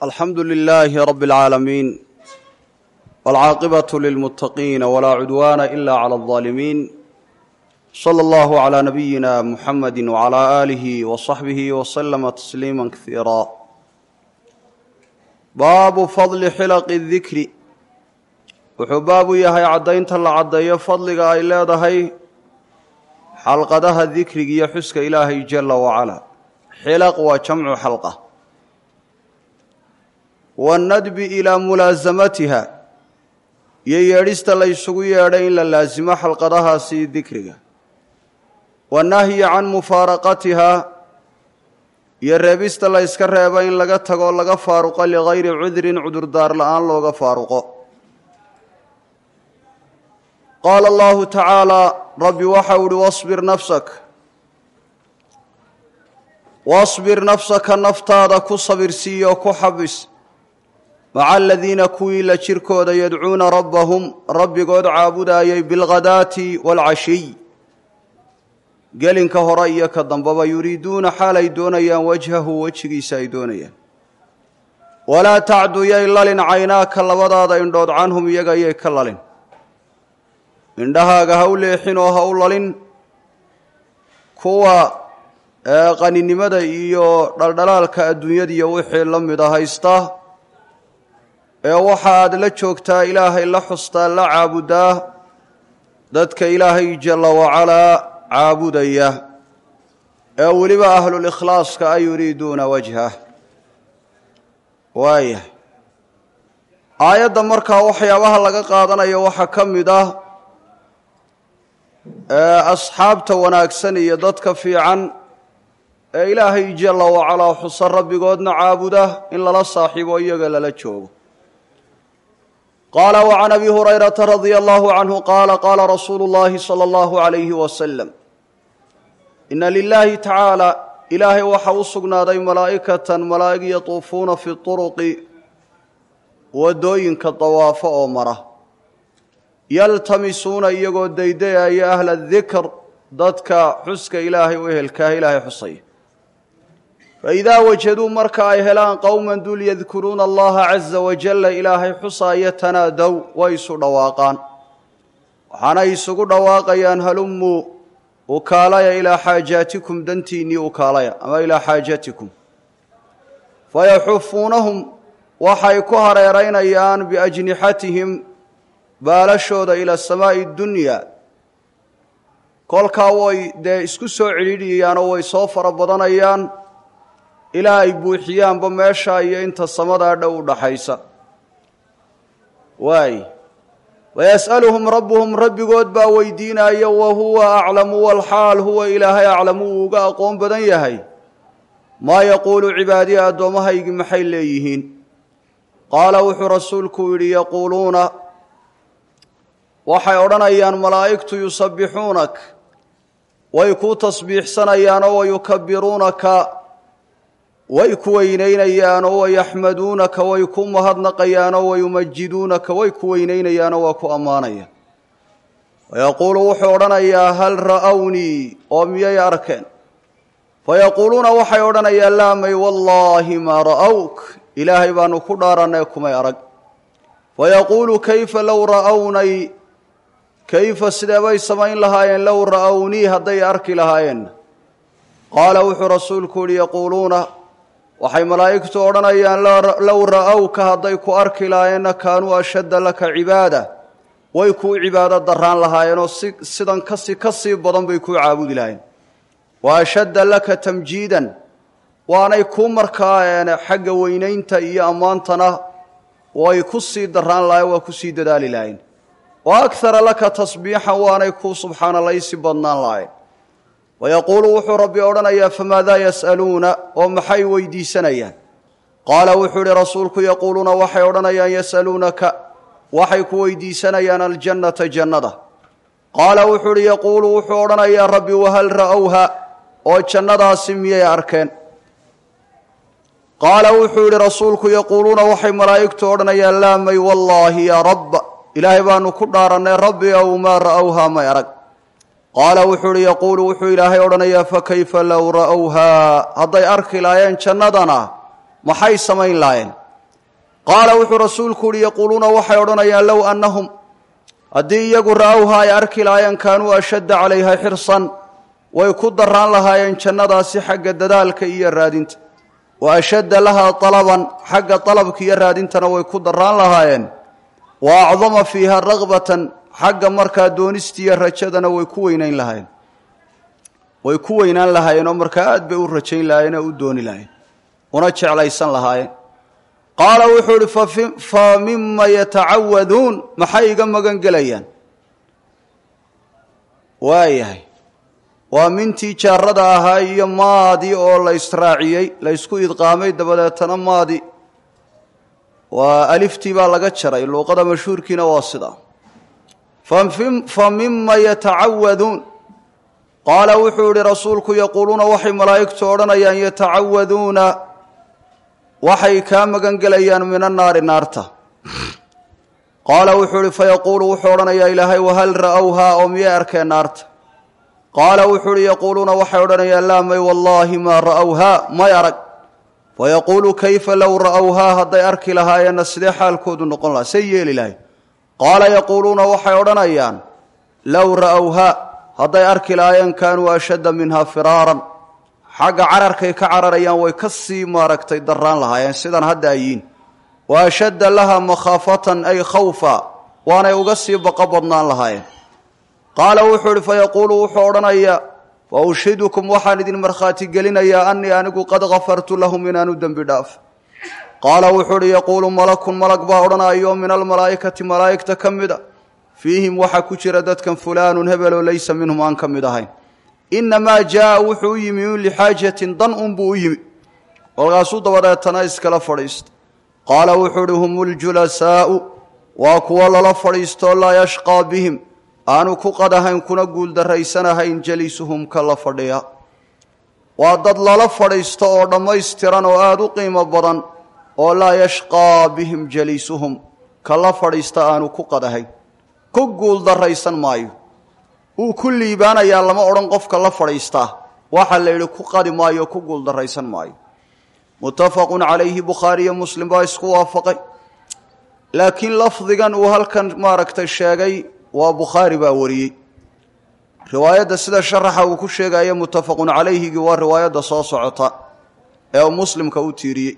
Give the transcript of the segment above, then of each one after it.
alxamdu lilaahi rabi اlcaalamiin wاlcaaqibaة lilmuttaqiina walaa cudwaana ila clى اlظaalimiin slى اllahu عlى nabiyina muxamadi wعlى aalihi wصaxbihi wslama tasliima kasiira baabu fadli xilaqi اdikri wuxuu baabu yahay caddaynta la caddeeyo fadliga ay leedahay xalqadaha dikriga iyo xuska ilaahay jala wacala xilaq waa jamcu xalqa waannadbi ilaa mulaasamatiha iyo yeedhista la ysugu yeedhay in la laasimo xalqadahaasi dikriga wannahyi can mufaaraqatiha iyo reebista la yska reebo in laga tago laga faaruqo ligayri cudrin cudurdaar la-aan looga faaruqo qaala allahu tacaalaa rabbi waxau ihi wasbir nafsak wasbir nafsaka naftaada ku sabirsiiyo ku xabis maca aladiina kuwii la jirkooda yadcuuna rabbahum rabbigood caabudaayay bilghadaati waalcashiy gelinka hore iyo ka dambaba yuriiduuna xaal ay doonayaan wajhahu wejigiisa ay doonayaan walaa tacdu yay lalin caynaaka labadaada indhood canhum iyaga yay ka lalin indhahaaga ha u leexin oo ha u lalin kuwa qaninimada iyo dhaldhalaalka adduunyadiiyo wixii la mida haysta ee waxa aad la joogtaa ilaahay la xustaa la caabudaa dadka ilaahay jalla wacalaa caabudaya ee weliba ahlulkhlaaska ay yuriiduuna wajhah waayah aayadda markaa waxyaabaha laga qaadanayo waxaa ka mid ah asxaabta wanaagsan iyo dadka fiican ee ilaahay jalla wacalaa xusa rabbigoodna caabuda in lala saaxiibo iyaga lala joogo qaala wcan abi hurayrata radia allahu canhu qaala qaala rasuulu llahi sala allahu alayhi wasalam ina lilaahi tacaala ilaahay waxa u sugnaaday malaa'ikatan malaa'ig yatuufuuna fi turuqi waddooyinka dawaafo oo mara yaltamisuuna iyagoo daydayaya ahla dikr dadka xuska ilaahay u ehelkaah ilaahay xusaya faidaa wajaduu marka ay helaan qowman dul yadkuruuna allaha caza wajalla ilaahay xusaaya tanaadow way isu dhawaaqaan waxaanay isugu dhawaaqayaan halumuu ukaalaya ilaa xaajaatikum dantiinnii ukaalaya ama ilaa xaajatikum fayaxufuunahum waxay ku hareeraynayaan biajnixatihim baalashooda ila samaa'i dunya kolkaa way dee isku soo celidhiyayaanoo way soo fara badanayaan ilaa ay buuxiyaanba meesha iyo inta samadaa dhow u dhaxaysa waay wayas'aluhum rabbuhum rabbigood baa weydiinaya wa huwa aclamu walxaal huwa ilaahay aclamu uu uga aqoon badan yahay maa yaquulu cibaadiyi addoommahaygi maxay leeyihiin qaala wuxuu rasuulku yidhi yaquuluuna waxay odhanayaan malaa'igtu yusabbixuunak way kuu tasbiixsanayaanoo wayukabiruunaka way ku weynaynayaanoo wayaxmaduunaka way ku mahadnaqayaanoo wayumajiduunaka way ku weynaynayaanoo waa ku ammaanayaan wayaquulu wuxuu odhanayaa hal ra'awnii oo miyay arkeen fayaquuluuna waxay odhanayaan laamay wallaahi maa ra'awk ilaahay baanu ku dhaarannay kumay arag fayaquulu kayfa low ra'awnay kayfa sidee bay samayn lahaayeen low ra'awnii hadday arki lahaayeen qaala wuxuu rasuulku yihi yaquuluuna waxay malaa'igtu odhanayaan low ra'awka hadday ku arki lahaayeenna kaanuu ashadda laka cibaada way kuu cibaado darraan lahaayeenoo si sidan kasi ka sii badan bay kuu caabudi lahaayeen wa ashadda laka tamjiidan waanay kuu markaa xagga weynaynta iyo ammaantana way ku sii darraan lahayen waa ku sii dadaali lahayen wa akhara laka tasbiixan waanay kuu subxaanalaysi badnaan lahayen wayaquulu wuxuu rabbi odhanayaa famaadaa yas'aluuna oo maxay weydiisanayaan qaala wuxuu ihi rasuulku yaquuluuna waxay odhanayaan yas'aluunaka waxay ku weydiisanayaan aljannata jannada qaala wuxuu ihi yaquulu wuxuu odhanayaa rabbi wahal ra'owha oo jannadaasi miyay arkeen qaala wuxuu yidhi rasuulku yaquuluuna waxay malaa'igtu odhanayaan laamay wallaahi yaa rabba ilaahay baanu ku dhaarannay rabbi ow maa ra'owha may arag qaala wuxuu uhi yaquulu wuxuu ilaahay odhanayaa fakayfa low ra'owhaa hadday arki laayeen jannadana maxay samayn laayeen qaala wuxuu rasuulku uhi yaquuluuna waxay odhanayaan low annahum haddii iyagu ra'awha ay arki lahaayeen kaanuu ashadda calayha xirsan way ku daraan lahaayeen jannadaasi xagga dadaalka iyo raadinta wa ashadda lahaa talaban xagga dalabka iyo raadintana way ku daraan lahaayeen wa acdama fiiha ragbatan xagga markaa doonistiiyo rajadana way ku weynayn lahaayeen way ku weynaan lahaayeen oo markaa aad bay u rajayn lahaayeen oo u dooni lahayen una jeclaysan lahaayeen qaala wuxuu ihi fa mima yatacawaduun maxay iga magan gelayaan waayahay waa mintii jaarada ahaa iyo maadi oo la israaciyey la ysku idqaamay dabadeetana maadi waa aliftii baa laga jaray luuqada mashhuurkiina waa sidaa fa mima yatacawaduun qaala wuxuu ihi rasuulku yaquuluuna waxay malaa'igtu odhanayaan yatacawaduuna waxay kaa magan gelayaan min annaari naarta qaala wuxuu ihi fayaquulu wuxuu odhanayaa ilaahay wahal ra'owhaa oo miyay arkeen naarta qaala wuxuu ihi yaquuluuna waxay odhanayaan laa may wallaahi maa ra'owhaa may arag fayaquulu kayfa low ra'owhaa hadday arki lahaayeenna sidee xaalkoodu noqon lahaa say yeeli lahay qaala yaquuluuna waxay odhanayaan low ra'owhaa hadday arki lahaayeen kaanuu ashadda minha firaaran xagga cararkay ka cararayaan way ka sii maaragtay daraan lahaayeen sidan hadda ayiin wa ashadda laha makhaafatan ay khawfa waanay uga sii baqo badnaan lahaayeen qaala wuxuu ihi fayaquulu wuxuu odhanayaa wa ushhidukum waxaan idin markhaati gelinayaa annii anigu qad kafartu lahum inaanu dembi dhaaf qaala wuxuu ihi yaquulu malakun malag baa odhanayo min almalaa'ikati malaa'igta ka mid a fiihim waxaa ku jira dadkan fulaanun hebeloo laysa minhum aan ka mid ahayn inamaa jaaa wuxuu u yimi un lixaajatin dan unbuu u yimi kolkaasuu dabadeetana iskala fadhiista qaala wuxuu uhi hum uljulasaa'u waa kuwo lala fadhiistoo laa yashqaa bihim aanu ku qadahayn kuna guuldarraysanahayn jalisuhum ka la fadhiya waa dad lala fadhiisto oo dhammaystiran oo aada u qiimo badan oo laa yashqaa bihim jalisuhum ka la fadhiista aanu ku qadahayn ku guuldarraysan maayo wuu ku liibaanayaa lama odhan qofka la fadhiistaa waxaa la yidhi ku qadi maayo ku guuldarraysan maayo muttafaqun calayhi bukhaariyo muslim baa isku waafaqay laakiin lafdigan uu halkan maaragtay sheegay waa bukhaari baa wariyey riwaayadda sida sharaxa uu ku sheegaya muttafaqun calayhigii waa riwaayadda soo socota ee uu muslimka u tiiriyey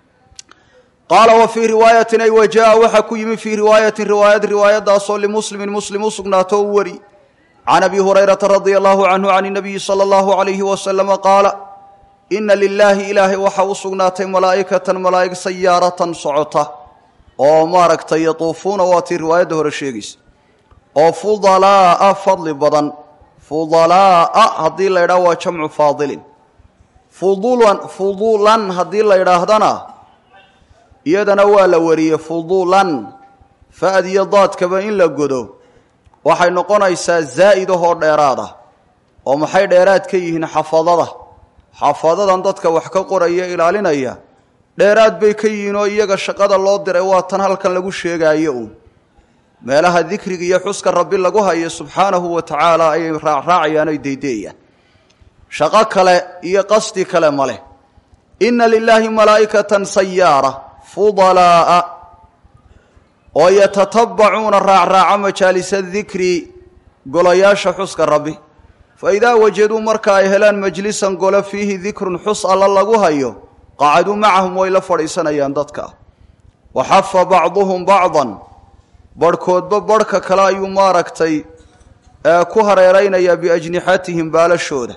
qaala wa fii riwaayatin ay wajaa waxaa ku yimi fii riwaayatin riwaayad riwaayadaasoo limuslimin muslim u sugnaato u wari can abi hurayrata radia allahu canhu can inabiyi sala allahu calayhi wasalama qaala ina lilaahi ilaahay waxaa u sugnaatay malaa'ikatan malaa'ig sayaaratan socota oo maaragtay yatuufuuna waa tii riwaayadda hore sheegaysa oo fudalaa'a fadli badan fudalaa'a haddii la ydhaha waa jamcu faadilin fudulan fudulan haddii la ydhaahdana iyadana waa la wariyey fudulan fa'diyo daadkaba in la godo waxay noqonaysaa zaa'id ahoo dheeraad ah oo maxay dheeraad ka yihiin xafadada xafadadan dadka wax ka qoraya ilaalinaya dheeraad bay ka yihiin oo iyaga shaqada loo diray waa tan halkan lagu sheegaayo uun meelaha dikriga iyo xuska rabbi lagu hayo subxaanahu wa tacaala ayay raacraacayaan oy deydeeyaan shaqo kale iyo qasdi kale ma leh inna lilaahi malaa'ikatan sayaara fudalaa'a oo yatatabacuuna raacraaca majaalisa dikri golayaasha xuska rabbi fa idaa wajaduu marka ay helaan majlisan golo fiihi dikrun xus alla lagu hayo qacaduu macahum way la fadhiisanayaan dadka wa xafa bacduhum bacdan barhkoodba barhka kale ayuu maaragtay ku hareeraynayaa biajnixatihim baalashooda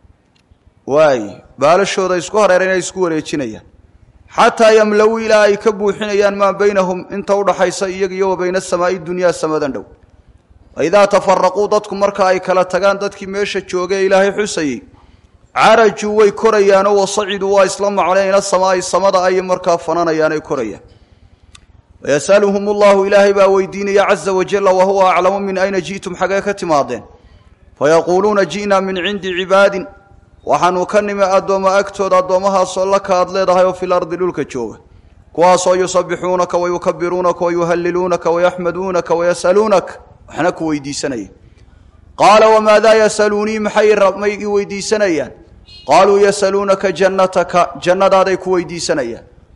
waay baalashooda isku hareeraynaya isku wareejinayaan xataa yamlow ilaa ay ka buuxinayaan maa baynahum inta udhaxaysa iyaga iyo wa bayna asamaa'i dunyaa samadan dhow faidaa tafaraquu dadku marka ay kala tagaan dadkii meesha joogay ee ilaahay xusayey carajuu way korayaanoo wasaciduu waa isla macneen ila samaa'i samada ayay markaa fananayaan ay korayaan wayasaluhum ullahu ilaahay baa weydiinaya caza wajalla wahuwa aclamu min ayna ji'tum xagee ka timaadeen fayaquuluuna ji'naa min cindi cibaadin waxaanu ka nimi addoommo agtooda addoommahaasoo laka aad leedahay oo fil ardi dhulka jooga kuwaasoo yusabixuunaka wayukabiruunaka wayuhalliluunaka wayaxmaduunaka wayas'aluunaka waxna ku weydiisanaya qaala wamaadaa yasaluunii maxay may i weydiisanayaan qaaluu yasaluunaka jannataka jannadaaday ku weydiisanayaan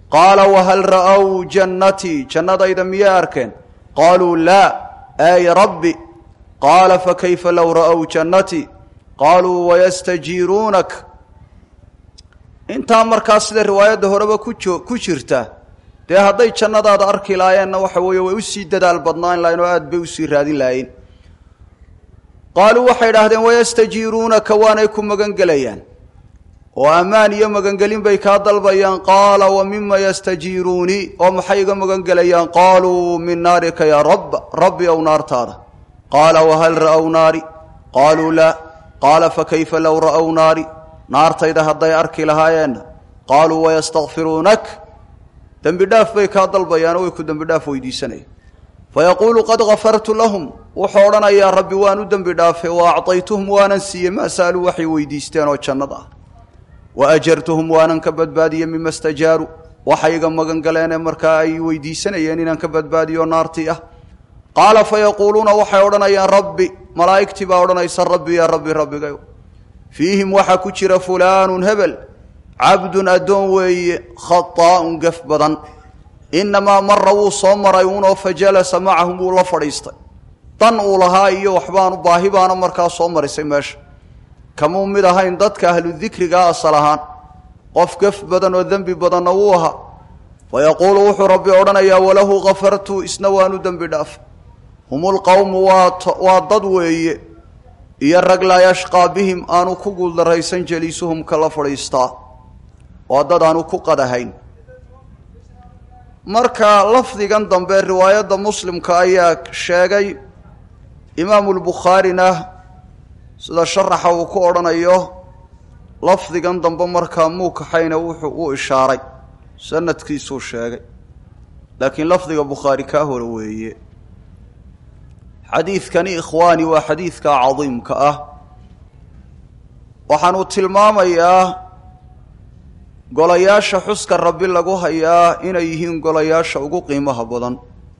qaala wahal ra'ow jannatii jannadayda miyay arkeen qaaluu laa ay rabbi qaala fakayfa low ra'ow jannatii qaaluu wayastajiiruunak intaa markaa sida riwaayadda horeba kujo ku jirta dee hadday jannadaada arki laayeenna waxa weeye way usii dadaal badnaan lahayn oo aad bay usii raadin lahayn qaaluu waxay idhaahdeen wayastajiiruunaka waanay ku magangelayaan oo ammaan iyo magangelin bay kaa dalbayaan qaala wa mima yastajiiruunii oo maxay iga magangelayaan qaaluu min naarika yaa rabb rabbi ow naartaada qaala wahal ra'ow naari qaaluu laa qaala fakayfa low ra'ow naari naartayda hadday arki lahaayeenna qaaluu wayastakfiruunak dembi dhaaf bay kaa dalbayaanoo way ku dembi dhaaf weydiisanayaan fayaquulu qad gafartu lahum wuxuu odhanayaa rabbi waan u dembi dhaafay wa acطaytuhum waanan siiyey maa sa'aluu waxay weydiisteen oo jannada ah wa ajartuhum waanan ka badbaadiyey mima stajaaruu waxay iga magan galeenee markaa ay weydiisanayeen inaan ka badbaadiyo naartii ah qaala fayaquuluuna waxay odhanayaan rabbi malaa'igtii baa odhanaysa rabbi yaa rabbi rabbigayo fiihim waxaa ku jira fulaanun hebel cabdun addoon weeye khataa'un gaf badan innamaa mara wuu soo maray unoo fa jalasa macahum wuu la fadhiistay dan uu lahaa iyo waxbaanu baahi baana markaa soo marisay meesha kamuu mid ahayn dadka ahlu dikrigaa asal ahaan qof gaf badan oo dembi badanna wuu ahaa fa yaquulu wuxuu rabbi odhanayaa walahu kafartu isna waanu dembi dhaaf hum lqowmu waa dad weeye iyo rag laa yashqaa bihim aanu ku guuldarraysan jeliisuhum kala fadhiistaa waa dad aanu ku qadahayn marka lafdigan dambe riwaayadda muslimka ayaa sheegay imaamu lbukhaarina sida sharaxa uu ku odhanayo lafdigan dambe markaa muu kaxayna wuxuu u ishaaray sanadkiisuu sheegay laakiin lafdiga bukhaari kaa hore weeye xadiidkani ikhwaani waa xadiidka cadiimka ah waxaanu tilmaamayaa golayaasha xuska rabbi lagu hayaa inay yihiin golayaasha ugu qiimaha badan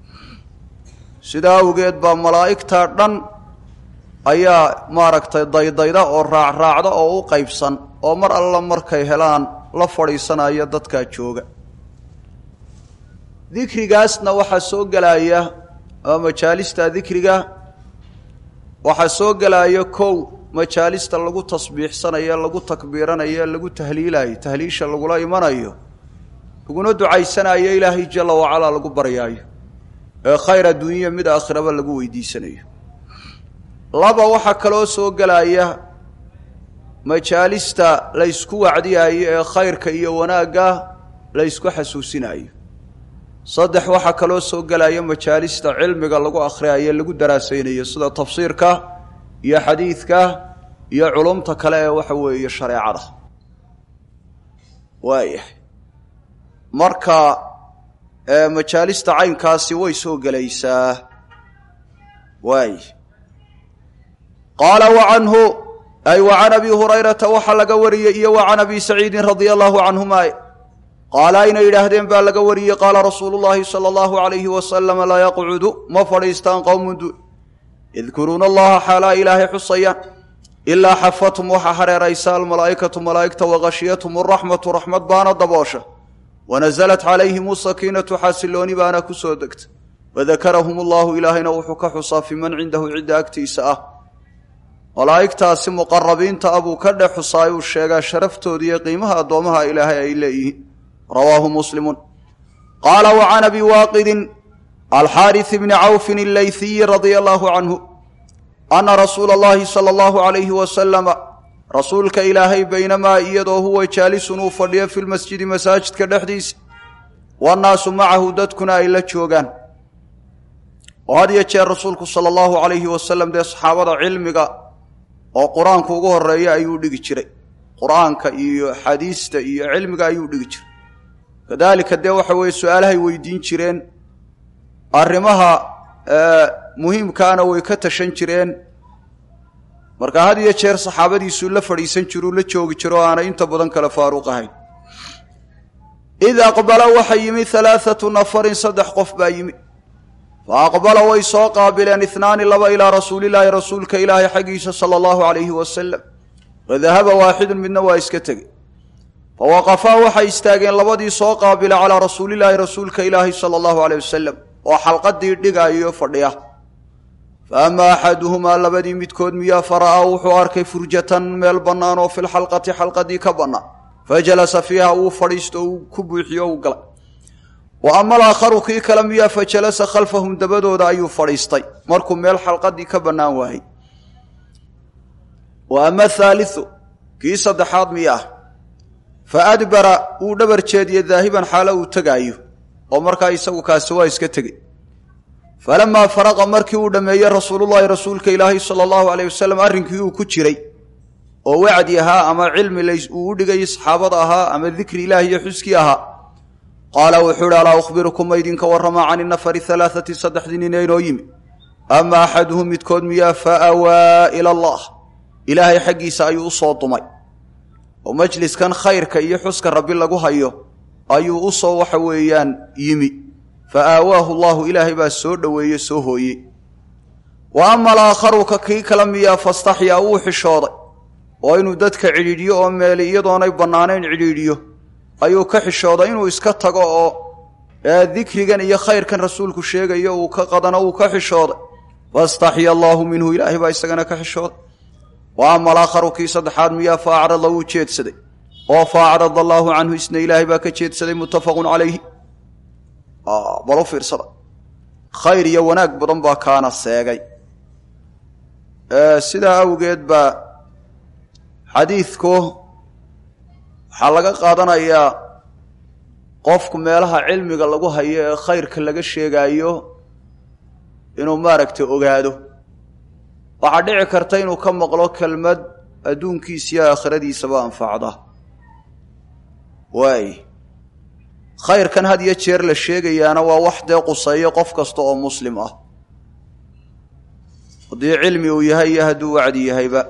sidaa awgeed baa malaa'igta dhan ayaa maaragtay daydayda oo raacraacda oo u qaybsan oo mar alla markay helaan la fadhiisanaya dadkaa jooga dikrigaasna waxaa soo gelaya ama majaalista dikriga waxaa soo gelaya kow majaalista lagu tasbiixsanayo lagu takbiiranayo lagu tahliilayo tahliisha lagula imanayo laguna ducaysanayo ilaahay jala wacalaa lagu baryaayo ee khayr adduunya mid aakhiraba lagu weydiisanayo laba waxaa kaloo soo gelaya majaalista laysku wacdiyayo ee khayrka iyo wanaagga laysku xasuusinayo saddex waxaa kaloo soo gelaya majaalista cilmiga lagu akhriyayo lagu daraasaynayo sida tafsiirka iyo xadiidka iyo culumta kale ee waxa weeye shareecada waayahay marka majaalista caynkaasi way soo gelaysaa waay qaala wa canhu ay wa can abi hurayrata waxaa laga wariyey iyo wa can abi saciidin radia allahu canhuma qaala ayna yidhaahdeen baa laga wariyey qaala rasuulu llaahi sala allahu alayhi wasalama laa yaqcudu ma fadhiistaan qowmun du yadkuruuna allaha xaalaa ilaahay xusayaan ilaa xafathum waxaa hareeraysa almalaa'ikatu malaa'igta waqashiyathum araxmatu raxmad baana daboosha wanasalat calayhim sakiinatu xaasilooni baana ku soo degta wadakarahum allahu ilaahayna wuxuu ka xusaa fii man cindahu cidda agtiisa ah malaa'igtaasi muqarabiinta ah buu ka dhex xusaayuu sheegaa sharaftooda iyo qiimaha addoomaha ilaahay ay leeyihiin rawaahu muslimun qaala wa can abi waaqidin alxaaris bni cawfin allayhiyi radia allahu canhu ana rasuula allahi sala allahu alayhi wasalama rasuulka ilaahay baynamaa iyadoo huwa jaalisun uu fadhiyo fi lmasjidi masaajidka dhexdiisa wannaasu macahu dadkuna ay la joogaan oo had iyo jeer rasuulku sala allahu alayhi wasalam dee saxaabada cilmiga oo qur-aanku ugu horeeya ayuu dhigi jiray qur-aanka iyo xadiista iyo cilmiga ayuu dhigi jiray kadaalika dee waxa weeye su-aalahay weydiin jireen arrimaha muhiimkaana way ka tashan jireen marka had iyo jeer saxaabadiisuu la fadhiisan jiruu la joogi jiro o aanay inta badan kale faaruq ahayn id aqbala waxa yimi alaaatu nafarin saddex qof baa yimi fa aqbala way soo qaabileen ihnaani laba ilaa rasuulilaahi rasuulka ilaahay xaggiisa sala allahu calayhi wasalam wadahaba waaxidun midna waa iska tegey fawaqafaa waxay istaageen labadii soo qaabila calaa rasuulilaahi rasuulka ilaahi sala allahu aleyh wasalam oo xalqadii dhigaayo fadhiya fa amaa axaduhumaa labadii midkood miyaa fara'aa wuxuu arkay furjatan meel bannaan oo filxalqati xalqadii ka bannaan fa jalasa fiiha wuu fadhiisto uu ku buuxiyo uu galay wa ama alaakharu kii kale miyaa fa jalasa khalfahum dabadooda ayuu fadhiistay markuu meel xalqadii ka bannaan waayey wa ama athaalithu kii saddexaad miyaa fa adbara wuu dhabar jeediye daahiban xaalo uu tegaayo oo markaa isagu kaasi waa iska tegey falamaa faraqa markii uu dhammeeyey rasuulullaahi rasuulka ilaahi sala allahu aleyh wasalam arrinkii uu ku jiray oo wacdi ahaa ama cilmi uu u dhigayay saxaabada ahaa ama dikri ilaahi iyo xuskii ahaa qaala wuxuu ihi alaa ukhbirukum ma idinka warramaa cani nafari halaathati saddexdii nin inoo yimi ama axaduhum midkood miyaa fa awaa ila allah ilaahay xaggiisa ayuu u soo dumay oo majliskan khayrka iyo xuska rabbi lagu hayo ayuu u soo waxa weeyaan yimi fa aawaahu allahu ilaahay baa soo dhoweeye soo hooyey wa ama alaakharu ka kii kala miyaa fastaxyaa wuu xishooday oo inuu dadka cidhiidhiyo oo meeli iyadoonay bannaanayn cidhiidhiyo ayuu ka xishooday inuu iska tago oo dikrigan iyo khayrkan rasuulku sheegayo uu ka qadano uu ka xishooday fastaxya allaahu minhu ilaahay baa isagana ka xishooday wa ama alaakharu kii saddexaad miyaa fa acrada wuu jeedsaday oo fa acrada allaahu canhu isna ilaahay baa ka jeedsaday muttafaqun calayhi bal u fiirsada khayr iyo wanaag badan baa kaana seegay sidaa awgeed baa xadiidku waxaa laga qaadanayaa qofku meelaha cilmiga lagu hayo ee khayrka laga sheegaayo inuu maaragtay ogaado waxaa dhici karta inuu ka maqlo kelmad adduunkiisiyo aakhiradiisaba anfacda waay khayrkan had iyo jeer la sheegayaana waa wax dee quseeyo qof kasta oo muslim ah haddii cilmi uu yahay iyo hadduu wacdi yahayba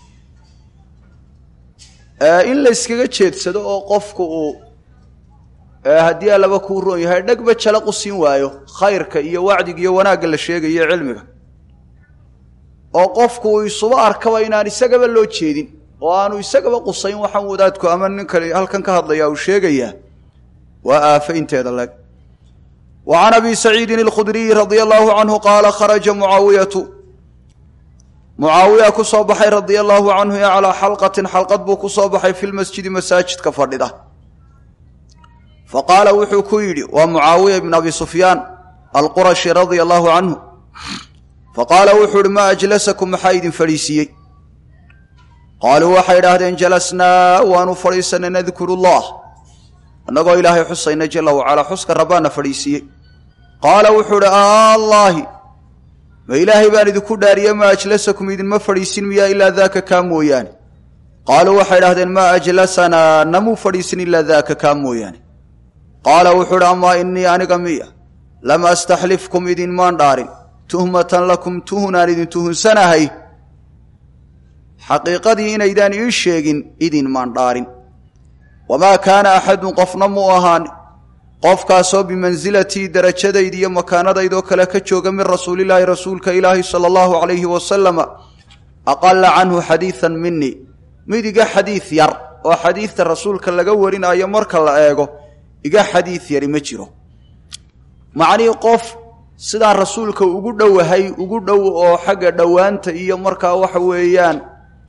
in la yskaga jeedsado oo qofku uu haddii allaba kuu roon yahay dhegba jala qusin waayo khayrka iyo wacdiga iyo wanaagga la sheegayo cilmiga oo qofku uu isuba arkaba inaan isagaba loo jeedin oo aanu isagaba qusayn waxaan wadaadku ama nin kale halkan ka hadlaya uu sheegayaa waa aafo inteeda leg wa can abi saciidin alkhudriyi radia allaahu canhu qaala kharaja mucaawiyatu mucaawiya ku soo baxay radia allaahu canhu ee calaa xalqatin xalqad buu ku soo baxay fi lmasjidi masaajidka fadhida fa qaala wuxuu ku yidhi waa mucaawiya ibn abi sufyaan alqurashi radia allaahu canhu fa qaala wuxuu ihi maa ajlasakum maxaa idin fadhiisiiyey qaaluu waxay idhaahdeen jalasnaa waanu fadhiisanay nadkuru llah annagoo ilaahay xusayna jala wacalaa xuska rabbaana fadhiisiiyey qaala wuxuu idhi allaahi ma ilaahay baan idinku dhaariye maa ajlasakum idinma fadhiisin miyaa ilaa daaka kaa mooyaane qaaluu waxay idhahdeen maa ajlasanaa namuu fadhiisin ilaa daaka kaa mooyaane qaala wuxuu idhi amaa innii aniga miya lam astaxlifkum idinmaan dhaarin tuhmatan lakum tuhunaan idin tuhunsanahay xaqiiqadii inaydaan ii sheegin idinmaan dhaarin wamaa kaana axadun qofna muu ahaan qofkaasoo bimansilatii darajadayda iyo makaanadaydoo kale ka jooga min rasuulilaahi rasuulka ilaahi sala allahu calayhi wasalama aqala canhu xadiidan minii mid iga xadiid yar oo xadiidta rasuulka laga warinayo marka la eego iga xadiid yari ma jiro macnihii qof sidaan rasuulka ugu dhowahay ugu dhow oo xagga dhowaanta iyo markaa waxa weeyaan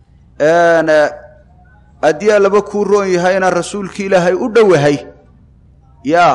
haddii allaba kuu roon yahay inaan rasuulki ilaahay u dhowahay yaa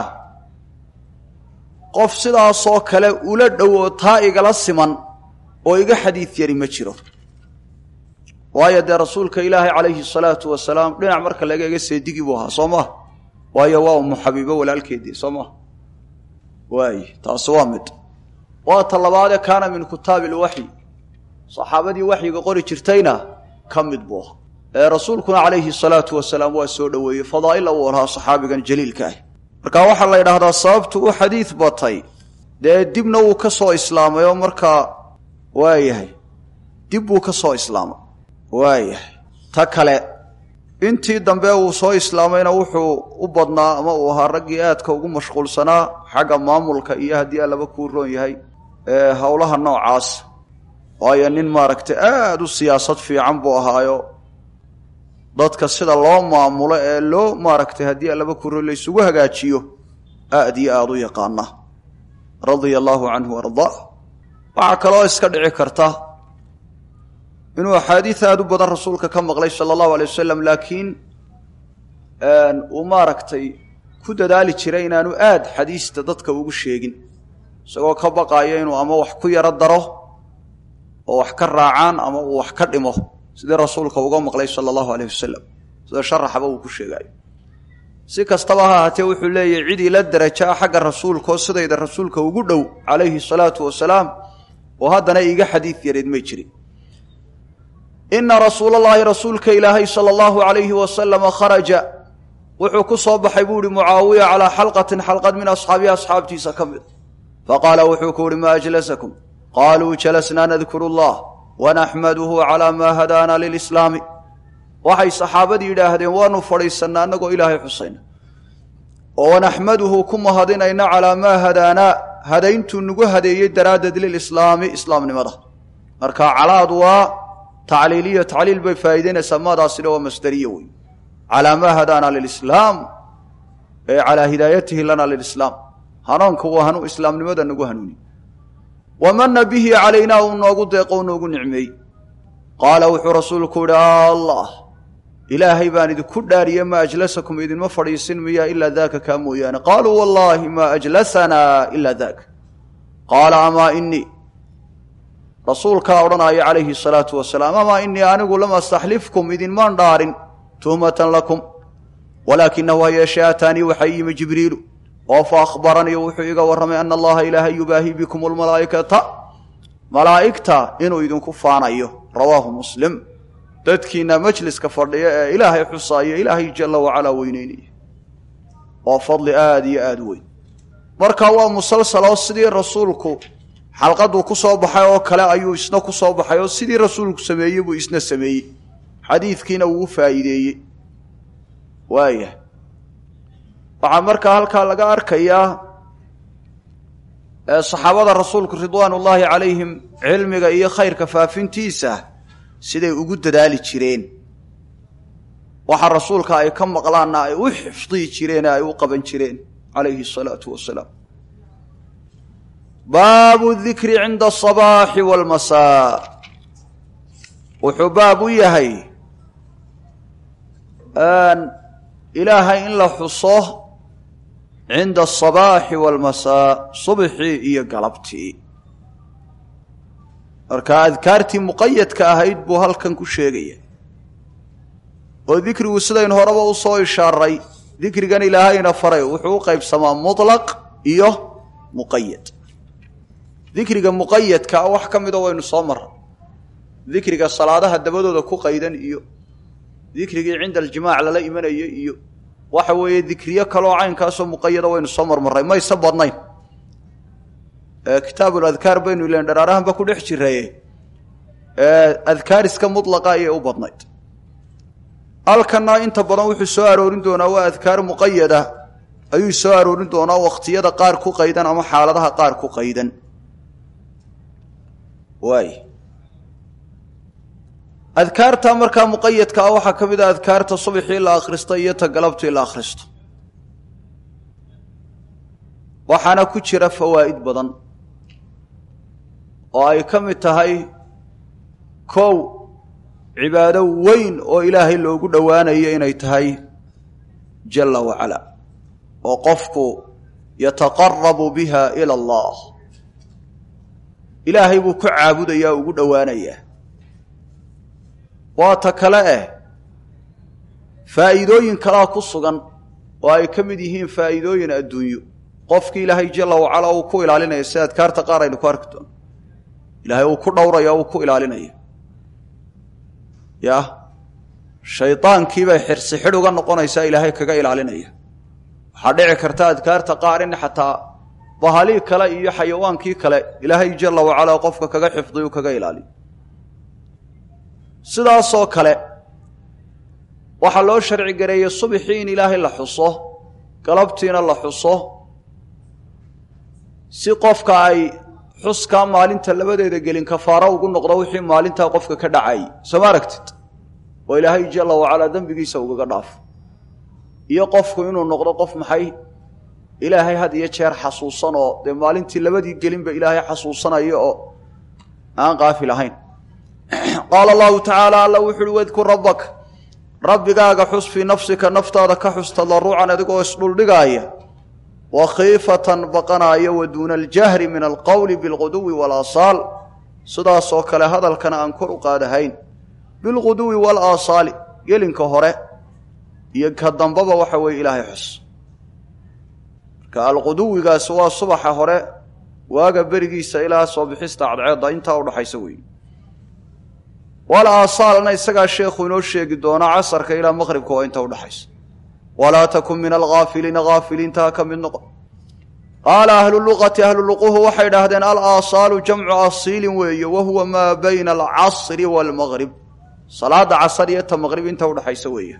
qof sidaasoo kale ula dhow oo taa igala siman oo iga xadiid yari ma jiro waayo dee rasuulka ilaahay calayhi salaatu wasalaam dhinac marka laga ega seedigi buu ahaa soo maha waayo waa umu xabiibo walaalkeedii soo maha waay taasi waa mid waa ta labaadee kaana min kitaabi ilwaxyi saxaabadii waxyiga qori jirtayna ka mid buu ahaa ee rasuulkuna calayhi salaatu wasalaam waa soo dhoweeyey fadaa'ila uu lahaa saxaabigan jaliilka ah marka waxaa la yidhaahdaa sababtu u xadiid batay dee dibna wuu ka soo islaamay oo markaa waayahay dib buu ka soo islaamay waayahay ta kale intii dambe uu soo islaamayna wuxuu u badnaa ama uu ahaa raggii aadka ugu mashquulsanaa xagga maamulka iyo haddii allaba kuu roon yahay ee howlaha noocaas waayo nin maaragtay aada u siyaasad fiican buu ahaayo dadka sida loo maamulo ee loo maaragtay haddii allaba kuro laysugu hagaajiyo aad iyo aada u yaqaana radia allaahu canhu ardaa waxaa kaloo iska dhici karta inuu axaadiid aada u badan rasuulka ka maqlay sala allahu alay wasalam laakiin uu maaragtay ku dadaali jiray inaanu aad xadiista dadka ugu sheegin isagoo ka baqayo inuu ama wax ku yaro daro oo wax ka raacaan ama uu wax ka dhimo sidii rasuulka uga maqlay sala allahu aleyh wasalam sida sharaxaba uu ku sheegayo si kastaba ha ahaatee wuxuu leeyahy cid ila daraja ah xagga rasuulkaoo sidayda rasuulka ugu dhow calayhi salaatu wasalaam oo haddana iiga xadiid yareed may jirin ina rasuulallaahi rasuulka ilaahay sala allahu alayhi wasalama kharaja wuxuu ku soo baxay buu ihi mucaawiya calaa xalqatin xalqad min asxaabihi asxaabtiisa ka mid faqaala wuxuu ku uhi maa ajlasakum qaaluu jalasnaa nadkuru allah wanaxmaduhu calaa maa hadaana lilislaami waxay saxaabadii yidhaahdeen waanu fadhiisannaa annagoo ilaahay xusayna oo wanaxmaduhu ku mahadinayna calaa maa hadaanaa hadayntuu nagu hadeeyey daraaddeed lilislaami islaamnimada marka calaadu waa tacliiliyo tacliil bay faa'iidaynaysaa maadaasina waa masdariye wey calaa maa hadaana lilislaam ee calaa hidaayatihi lana lilislaam hanuunka waa hanuu islaamnimada nagu hanuuni wamana bihi calaynaa uu noogu deeqo u noogu nicmeeyey qaala wuxuu rasuulku yihi allah ilaahay baan idinku dhaariye maa ajlasakum idinma fadhiisin miya ilaa daaka kaa mooyaane qaaluu wallaahi maa ajlasanaa ilaa daaka qaala amaa inii rasuulkaa odhanaya calayhi salaatu wasalaam amaa inii anigu lam astaxlifkum idinmaan dhaarin tuhmatan lakum walaakinahu ha yeeshee aataanii waxaa yimi jibriilu oo fa akhbaranii wuxuu iga warramay ana allaha ilaahay yubaahi bikum lmalaa'ikata malaa'igta inuu idinku faanayo rawaahu muslim dadkiina majliska fadhiya ee ilaahay xusaaya ilaahay jalla wacalaa weyneynaya waa fadli aada iyo aada u weyn marka waa musalsaloo sidii rasuulku xalqaduu ku soo baxay oo kale ayuu isna ku soo baxay oo sidii rasuulku sameeyey buu isna sameeyey xadiidkiina wuu faa'iideeyey waaya waxaa markaa halkaa laga arkayaa saxaabada rasuulku ridwaan ullaahi calayhim cilmiga iyo khayrka faafintiisa siday ugu dadaali jireen waxa rasuulka ay ka maqlaanna ay u xifdiyi jireen ee ay u qaban jireen calayhi asalaatu wasalaam baabu dikri cinda asabaaxi waalmasaa wuxuu baab u yahay ilaahay in la xuso cinda asabaaxi waalmasaa subxii iyo galabtii marka adkaartii muqayadka ahayd buu halkan ku sheegaya oo dikrigu sidaynu horeba u soo ishaaray dikrigan ilaahayna faray wuxuu u qaybsamaa mutlaq iyo muqayad dikriga muqayadkaa wax ka mida waynu soo marray dikriga salaadaha dabadooda ku qaydan iyo dikrigii cinda aljimaac lala imanaya iyo waxa weeye dikriyo kaloo caynkaasoo muqayada waynu soo marmarray mayse badnayn kitaabul adkaar baynu ilan dharaarahanba ku dhex jiraye adkaariska mutlaqa ayay u badnayd halkanna inta badan wuxuu soo aroorin doonaa waa adkaar muqayada ayuu soo aroorin doonaa wakhtiyada qaar ku qaydan ama xaaladaha qaar ku qaydan waay adkaarta markaa muqayadka ah waxaa ka mid a adkaarta subaxii la akhristo iyo ta galabtii la akhristo waxaana ku jira fawaa'id badan oo ay ka mid tahay kow cibaado weyn oo ilaahay loogu dhowaanayo inay tahay jalla wacala oo qofku yataqarabu biha ila allah ilaahay buu ku caabudayaa ugu dhowaanayaa waa ta kale eh faa'iidooyin kalaa ku sugan oo ay ka mid yihiin faa'iidooyin adduunyo qofkii ilaahay jalla wacala uu ku ilaalinaya si adkaarta qaar aynu ku arki doono ilaahay uu ku dhowraya uu ku ilaalinaya yah shaydaankiibay xirsi xidh uga noqonaysaa ilaahay kaga ilaalinaya waxaa dhici karta adkaarta qaar in xataa bahalii kale iyo xayawaankii kale ilaahay jalla wacalaa qofka kaga xifdiyu kaga ilaaliyo sidaasoo kale waxaa loo sharci gareeyey subxii in ilaahay la xuso galabtiina la xuso si qofka ay xuskaa maalinta labadeeda gelin kafaaro ugu noqdo wixii maalintaa qofka ka dhacayy soo ma aragtid oo ilaahay jalla wacalaa dembigiisa ugaga dhaafo iyo qofku inuu noqdo qof maxay ilaahay had iyo jeer xasuusan oo dee maalintii labadii gelinba ilaahay xasuusanaya oo aan qaafil ahayn qaala allahu tacaala alla wuxu uhi wadkur rabbaka rabbigaaga xus fii nafsika naftaada ka xus tadarucan adigoo isdhuldhigaaya wa khiifatan baqanaaya wa duuna aljahri min alqowli bilquduwi walaasaal sidaasoo kale hadalkana aan kor u qaadahayn bilquduwi walaasaali gelinka hore iyo ka dambaba waxa weeye ilaahay xus marka alquduwigaasi waa subaxa hore waaga berigiisa ilaa soo bixista cadceedda intaa udhaxaysa weeye wal aasaalna isagaa sheekhu inoo sheegi doona casarka ilaa maqribka waa inta udhaxaysa walaa takun min alghaafiliina haafiliinta ha ka mid noqon qaala ahlu luqati ahlu luquhu waxay idhaahdeen alaasaalu jamcu asiilin weeye wa huwa maa bayna alcasri waalmaqrib salaada casar iyo ta maqrib inta udhaxaysa weeye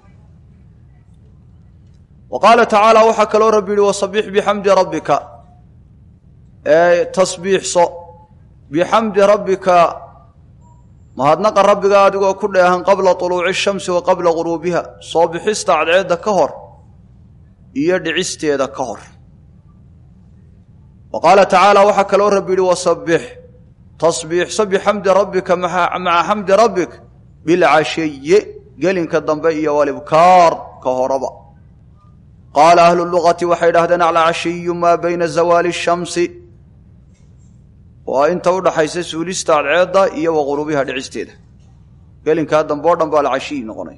wa qaala tacaala waxaa kaloo rabbi yihi wasabix bixamdi rabbika tasbiixso bixamdi rabbika mahadnaqa rabbiga adigoo ku dheehan qabla tuluuci shamsi wa qabla guruubiha soo bixista cadceedda ka hor iyo dhicisteeda ka hor wa qaala tacaala waxaa kaloo rabbi yihi wasabbix tasbiixso bixamdi rabbika maca xamdi rabbik bilcashiyi gelinka dambe iyo walibkaar ka horaba qaala ahlu luqati waxay idhahdeen alcashiyu maa bayna zawaali shamsi waa inta udhaxaysa suulista cadceedda iyo wa quruubiha dhicisteeda gelinkaa dambe o dhan baa alcashiyi noqonay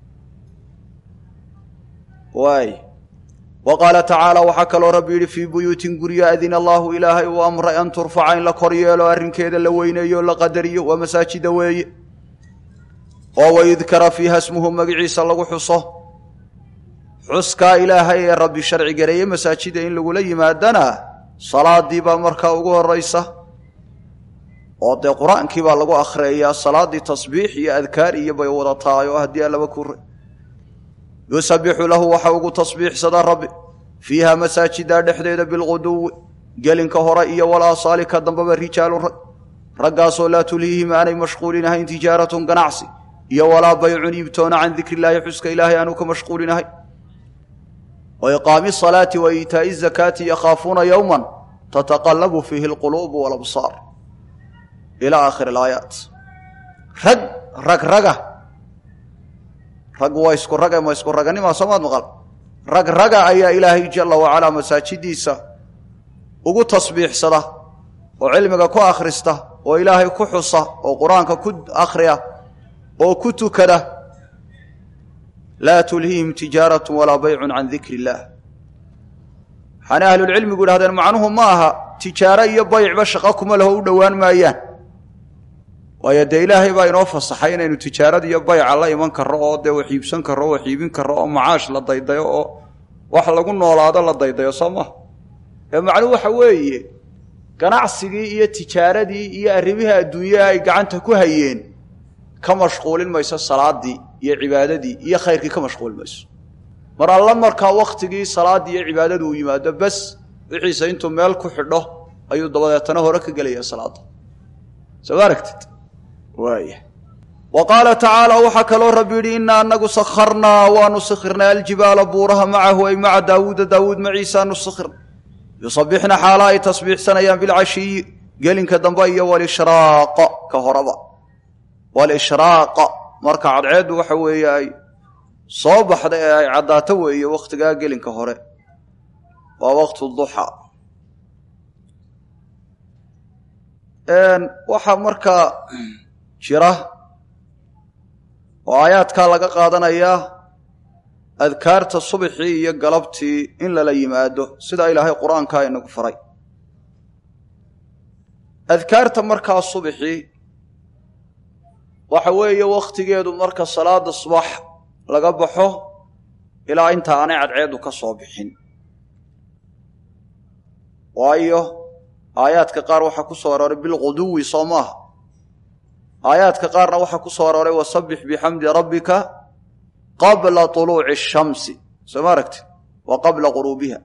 waay wa qaala tacaala waxaa kaloo rabbi yidhi fii buyuutin guryo adina allaahu ilaahay uu amray an turfaca in la kor yeelo arrinkeeda la weyneeyo o la qadariyo waa masaajida weeye oo wayudkara fiiha smuhu magiciisa lagu xuso xuskaa ilaahay ee rabbi sharci gareeye masaajida in lagula yimaadana salaadii baa markaa ugu horaysa oo dee qur-aankii baa lagu akhriyayaa salaaddii tasbiix iyo adkaar iyo bay wada tahay oo haddii allaba kure yusabixu lahu waxa ugu tasbiixsadaa rabbi fiiha masaajida dhexdeeda bilquduwi gelinka hore iyo walaasaali ka dambeba rijaalun rag raggaasoo laa tulhiihim aanay mashquulin ahayn tijaaratun ganacsi iyo walaa baycun iibtoona can dikri illaahi xuska ilaahay aanu ka mashquulin ahayn wa iqaami salaati wa iitaa'i zakaati yakhaafuuna yowman tataqallabu fiihi alquluubu walabsaar ilaa aakhiri alaayaat rag rag raga rag waa isku rage ma isku raganima soomaad maqal rag raga ayaa ilaahay jalla wacalaa masaajidiisa ugu tasbiixsada oo cilmiga ku akhrista oo ilaahay ku xusa oo qur-aanka ku akhriya oo ku tukada laa tulhiihim tijaaratu walaa baycun can dikri illaah waxaana ahlulcilmigu idhahdeen macnuhu ma aha tijaaro iyo baycba shaqo kuma laho u dhowaan maayaan waayo dee ilaahay baa inoo fasaxay inaynu tijaarada iyo bayca la iman karro oo dee wax iibsan karro wax iibin karro oo macaash la daydayo oo wax lagu noolaado la daydayo soo maha ee macnuhu waxa weeye ganacsigii iyo tijaaradii iyo arrimihii adduunyaha ay gacanta ku hayeen ka mashquulin mayso salaadii iyo cibaadadii iyo khayrkii ka mashquulin mayso mar alla markaa wakhtigii salaaddii iyo cibaadadu uu yimaado bes wixiise intuu meel ku xidho ayuu dabadeetana hore ka gelaya salaadda soo ma aragtid waaya wa qaala tacaala waxaa kaloo rabbi yidhi innaa anagu sakharnaa waanu sikhirnay aljibaala buuraha macahu ay maca daawuuda daawuud maciisaanu sikhirnay yusabixna xaala ay tasbiixsanayaan bilcashiyi gelinka dambe iyo walishraaqa ka horaba walishraaqa marka cadceeddu waxa weeye ay soo baxda ee ay caddaato weeye wakhtigaa gelinka hore waa waqtu duxa waxaa markaa jira oo aayaadkaa laga qaadanayaa adkaarta subaxii iyo galabtii in lala yimaado sidaa ilaahay qur-aankaa inagu faray adkaarta markaa subaxii waxa weeye wakhtigeedu marka salaada subax laga baxo ilaa inta aanay cadceeddu ka soo bixin waayo aayaadka qaar waxaa ku soo arooray bilquduwi soo maaha aayaadka qaarna waxaa ku soo arooray wasabbix bixamdi rabbika qabla طuluuci الshamsi soo ma aragti wa qabla quruubiha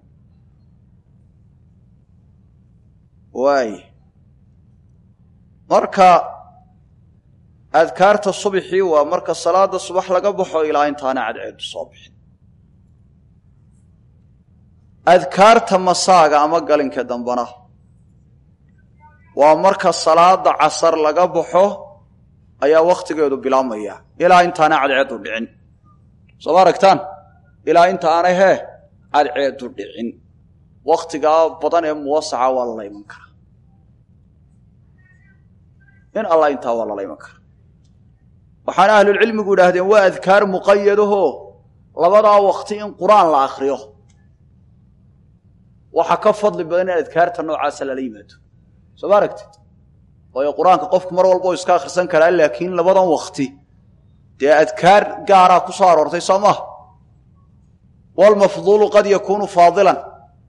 waay marka adkaarta subxii waa marka salaada subax laga baxo ilaa intaana cadceedu soo bixin adkaarta masaaga ama galinka dambana waa marka salaada casar laga baxo ayaa wakhtigeedu bilaabmaya ilaa intaana cadceedu dhicin soo ma aragtaan ilaa inta aanay hee cadceedu dhicin wakhtigaa badan ee muwasaca waa lala iman karaa in alla intaa waa lala iman karaa waxaana ahlulcilmigu idhaahdeen waa adkaar muqayadaho labadaa wakti in qur-aan la akriyo waxaa ka fadli badan in adkaarta noocaasa lala yimaado soo ma aragtid waayo qur-aanka qofku mar walba u iska akhrisan karaa laakiin labadan wakti dee adkaar gaaraa ku soo aroortay soo maha walmafduulu qad yakuunu faadilan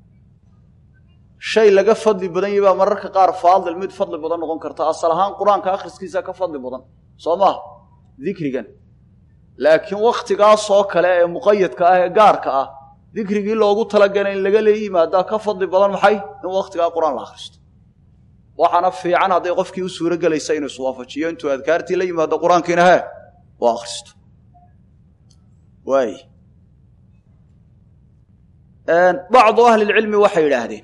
shay laga fadli badan yahi baa mararka qaar faadil mid fadli badan noqon karta asal ahaan qur-aanka akhriskiisa ka fadli badan soo maha dikrigan laakiin wakhtigaasoo kale ee muqayadka ah ee gaarka ah dikrigii loogu talagalay in laga leeyi yimaadaa ka fadli badan maxay in wakhtigaa qur-aan la akhristo waxaana fiican hadday qofkii u suuro gelaysa inuu iswaafajiyo intuu adkaartii la yimaado qur-aankiina hee u akhristo waay bacdu ahlilcilmi waxay yidhaahdeen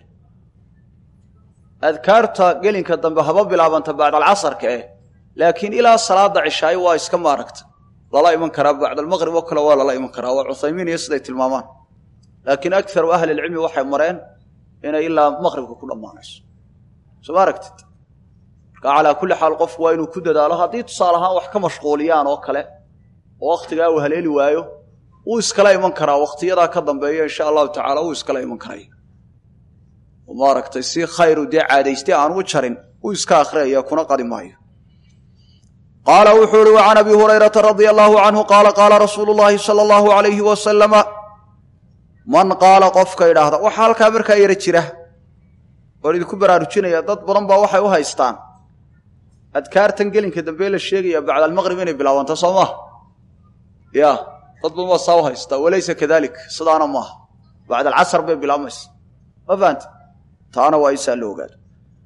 adkaarta gelinka dambe haba bilaabanta bacdalcasarka eh laakiin ilaa salaada cishaayo waa iska maaragta lala iman karaa bacdalmaqrib oo kale waa lala iman karaa waa cuthaymiin iyo siday tilmaamaan laakiin akaru ahlilcilmi waxay mareen inay ilaa maqribka ku dhammaanayso soo ma aragtid marka calaa kulli xaal qofku waa inuu ku dadaalo haddii tusaale ahaan wax ka mashquuliyaan oo kale oo wakhtigaa uu haleeli waayo wuu iskala iman karaa wakhtiyadaa ka dambeeya insha allahu tacaala wuu iskala iman karaya maaragtay si khayru dee caadaystay aan u jarin uu iska akhriyaya kuna qadi maayo qaala wuxuu uhi wacan abi hurayrata radia allahu canhu qaala qaala rasuulu llaahi sala allahu alayhi wasalama man qaala qofka idhaahda waxaa halkaa markaa yara jira oon idinku baraarujinaya dad badan baa waxay u haystaan adkaartan gelinka dambe la sheegaya bacda almaqrib inay bilaabanto soo maaha ya dad badan baa saa u haystaa walaysa kadalik sidaana maaha bacda alcasar bay bilaabmaysa ma fahanta taana waa isaa la ogaado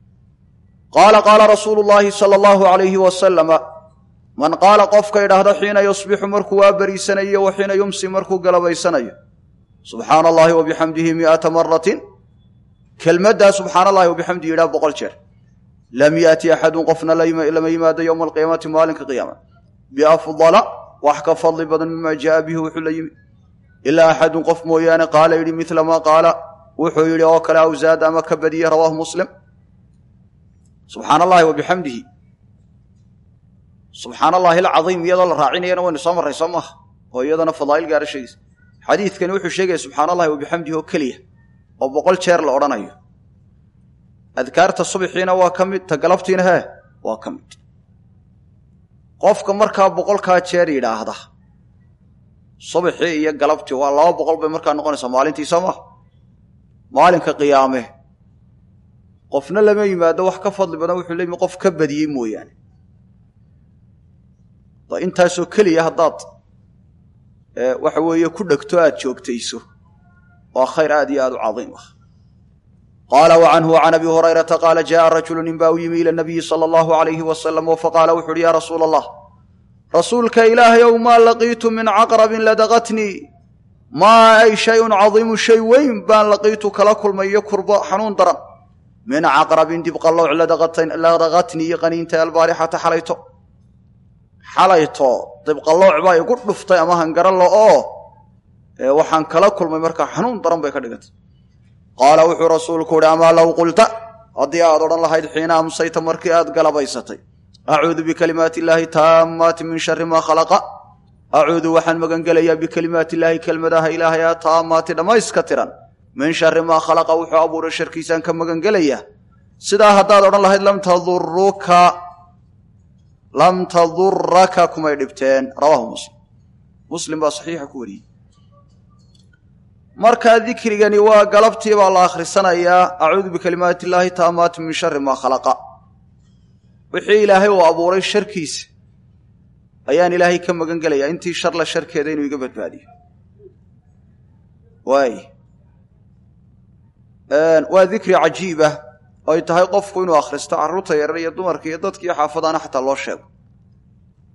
qaala qaala rasuulu llaahi sala allahu alayhi wasalama man qaala qofka idhaahda xiina yusbixu markuu waa beriisanayo wa xiina yumsi markuu galabaysanayo subxaana allahi wa bixamdihi miata maratin kelmaddaa subxaana allahi wabixamdihi yidhaha boqol jeer lam yaati axadun qofna lama yimaado yowma alqiyaamati maalinka qiyaama biafdala wax ka fadli badan mima jaaa bihi wuxuu la yimi ilaa axadun qof mooyaane qaala yidhi mila maa qaala wuxuu yidhi oo kale awzaad ama ka badiye rawaahu muslim subxaana allahi wa bixamdihi subxaana allahi alcadiim iyadoo la raacinayana waynu soo marray soo maaha oo iyadana fadaa'il gaara sheegaysa xadiidkani wuxuu sheegaya subxaana allahi wa bixamdihi oo keliya oo boqol jeer la odhanayo adkaarta subxiina waa ka mid ta galabtiina hee waa ka mid qofka markaa boqolkaa jeer yidhaahda subxii iyo galabtii waa laba boqol bay markaa noqonaysaa maalintii soo maha maalinka qiyaame qofna lama yimaado wax ka fadli badan wuxuu leeyimi qof ka badiyey mooyaane intaasoo keliya haddaad waxa weeye ku dhegto aad joogtayso waa khayr aad iyo aad u cadiim ah qaala wa canhu can abi hurayrata qaala jaءa rajulu nin baa u yimi ila nabiyi sala allahu alayhi wasalam faqaala wuxu uhi ya rasuula allah rasuulka ilaahay ow maa laqiitu min caqrabin ladaqatnii maa ay shayun cadiimu shay weyn baan laqiitu kala kulmay iyo kurbo xanuun daran min caqrabin dibqallowc ladaqatnii qaniinta albaarixata xalayto xalayto dibqallowc baa igu dhuftay ama hangaralo oo waxaan kala kulmay markaa xanuun daran bay ka dhigantay qaala wuxuu rasuulku uhi amaa low qulta haddii aad odhan lahayd xiina amsayta markii aad galabaysatay acuudu bikalimaati illaahi taammaati min shari maa khalaqa acuudu waxaan magangelayaa bikalimaati illaahi kelmadaha ilaahay a taammaati dhammayska tiran min shari maa khalaqa wuxuu abuuray sharkiisaan ka magangelayaa sidaa haddaad odhan lahayd lam taduruka lam taduraka kumay dhibteen rawaahu muslim muslim baa saxiixa ku wariyey markaa dikrigani waa galabtii baa la akhrisanayaa acuudu bikalimaati illaahi taamaati min shari maa khalaqa wixii ilaahay uu abuuray sharkiisa ayaan ilaahay ka magan gelayaa intii sharla sharkeeda inuu iga badbaadiyo waay waa dikri cajiib ah oo ay tahay qofku inuu akhristo carruurta yarar iyo dumarka iyo dadkiiyo xaafadaana xataa loo sheego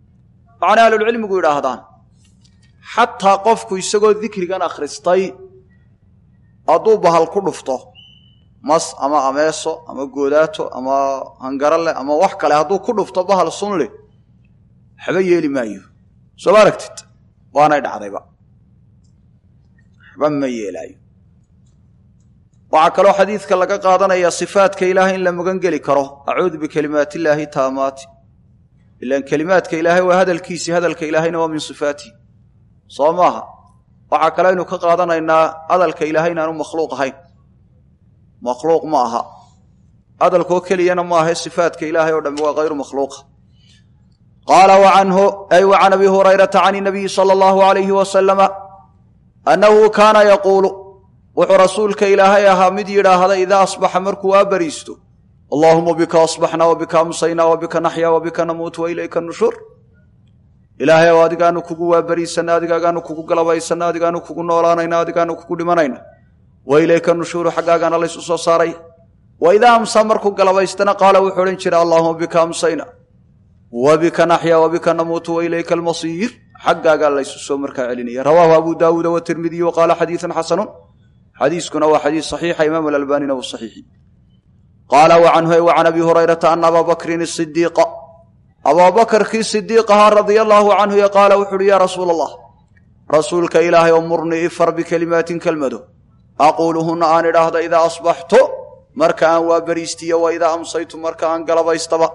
macnaa ahlulcilmigu yidhaahdaan xataa qofku isagoo dikrigan akhristay hadduu bahal ku dhufto mas ama ameeso ama goodaato ama hangarale ama wax kale hadduu ku dhufto bahal sunli waxba yeeli maayo soo ma aragtid waanay dhacdayba waxba ma yeelaayo waxaa kaloo xadiidka laga qaadanaya sifaadka ilaahay in la magan geli karo acuudu bikalimaati illaahi taamaati ilaan kelimaadka ilaahay waa hadalkiisii hadalka ilaahayna waa min sifaatihi soo maaha waxaa kale aynu ka qaadanaynaa hadalka ilaahay inaanu makhluuq ahayn makhluuq ma aha hadalkoo keliyana ma ahe sifaadka ilaahay oo dhammi waa hayru makhluuqa qaala wa canhu ay wa can abi hurayrata can inabiyi sala allahu alayhi wasalama annahu kaana yaquulu wuxuu rasuulka ilaahay ahaa mid yidhaahda idaa asbaxa markuu waa bariisto allaahuma bika asbaxna wa bika amsayna wa bika naxya wa bika namuut wa ilayka nushuur ilaahay ow adigaanu kugu waabariisanna adigaagaanu kugu galabaysanna adigaanu kugu noolaanayna adigaanu kugu dhimanayna wa ilayka nushuuru xaggaagaana laysu soo saaray wa idaa amsaa markuu galabaystana qaala wuxuu odhan jira allaahuma bika amsayna wa bika naxya wa bika namuutu wa ilayka almasiir xaggaagaa laysu soo markaa celinaya rawaahu abu daawuuda watirmidiy wa qaala xadiidan xasanun xadiiskuna waa xadiis saxiixa imaam alalbanina uu saxiixi qaala wa canhu wa can abi hurayrata ana abaa bakrin isidiiqa abaabakarkii sidiiq ahaa radia allaahu canhu yo qaala wuxu uhi yaa rasuula allah rasuulka ilaahay oo murnii ifar bikelimaatin kelmado aquuluhunna aan idhaahda idaa asbaxto marka aan waa beriistiyo wa idaa amsaytu marka aan galabaystaba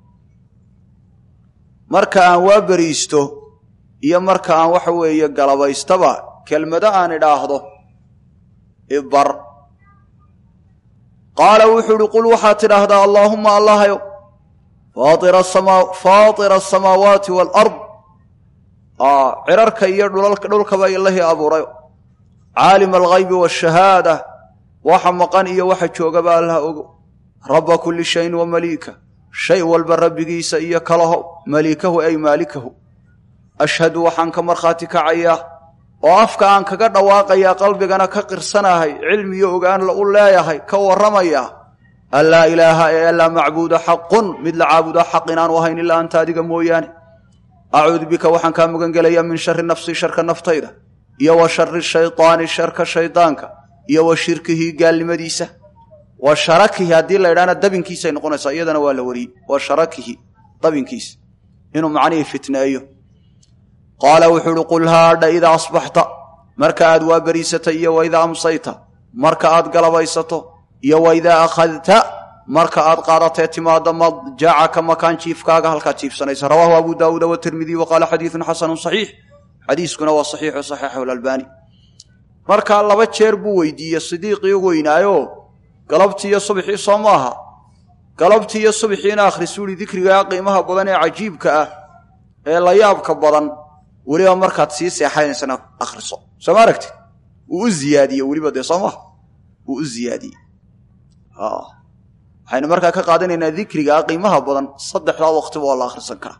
marka aan waa beriisto iyo marka aan waxa weeye galabaystaba kelmado aan idhaahdo ibar qaala wuxuu uhi qul waxaad tidhaahdaa allaahumma allahayow faatira asamaawaati waalard cirarka iyo dhulkaba ilahii abuurayo caalima alghaybi waashahaada waxa maqan iyo waxa joogaba allah ogo rabba kulli shayin wa maliika shay walba rabbigiisa iyo kalaho maliikahu ay maalikahu ashhadu waxaan ka markhaati kacayaa oo afka aan kaga dhawaaqayaa qalbigana ka qirsanahay cilmiyo ogaan u leeyahay ka warramayaa an laa ilaaha ee alaa macbuuda xaqun mid la caabuda xaq inaanu ahayn ilaa anta adiga mooyaane acuudu bika waxaan kaa magan gelayaa min shari nafsii sharka naftayda iyo wa shari shaydaani sharka shaydaanka iyo wa shirkihi gaalnimadiisa wa sharakihi haddii la ydhahna dabinkiisay noqonaysaa iyadana waa la wariyey wa sharakihi dabinkiisa inuu macnihii fitneeyo qaala wuxuu uhi qul haadha idaa asbaxta marka aad waa beriisatay iyo wa idaa amsayta marka aad galabaysato iyo wa idaa akhadta marka aad qaadatee timaada madjacaka makaan jiifkaaga halkaad jiifsanaysa rawaahu abu daawuuda watirmidiy wa qaala xadiidun xasanun saxiix xadiiskuna waa saxiixu saxiixahu alalbaani markaa laba jeer buu weydiiye sidiiqii weynaayo galabtii iyo subxii soo maaha galabtii iyo subxiina akhrisuuhi dikrigaa qiimaha badan ee cajiibka ah ee la yaabka badan weliba markaad sii seexanaysana akhriso soo ma aragtid wuu u ziyaadiye weliba dee soo maha wuu u ziyaadiyey waxaynu markaa ka qaadanaynaa dikrigaa qiimaha badan saddexdaa waqtiba oo la akhrisan karaa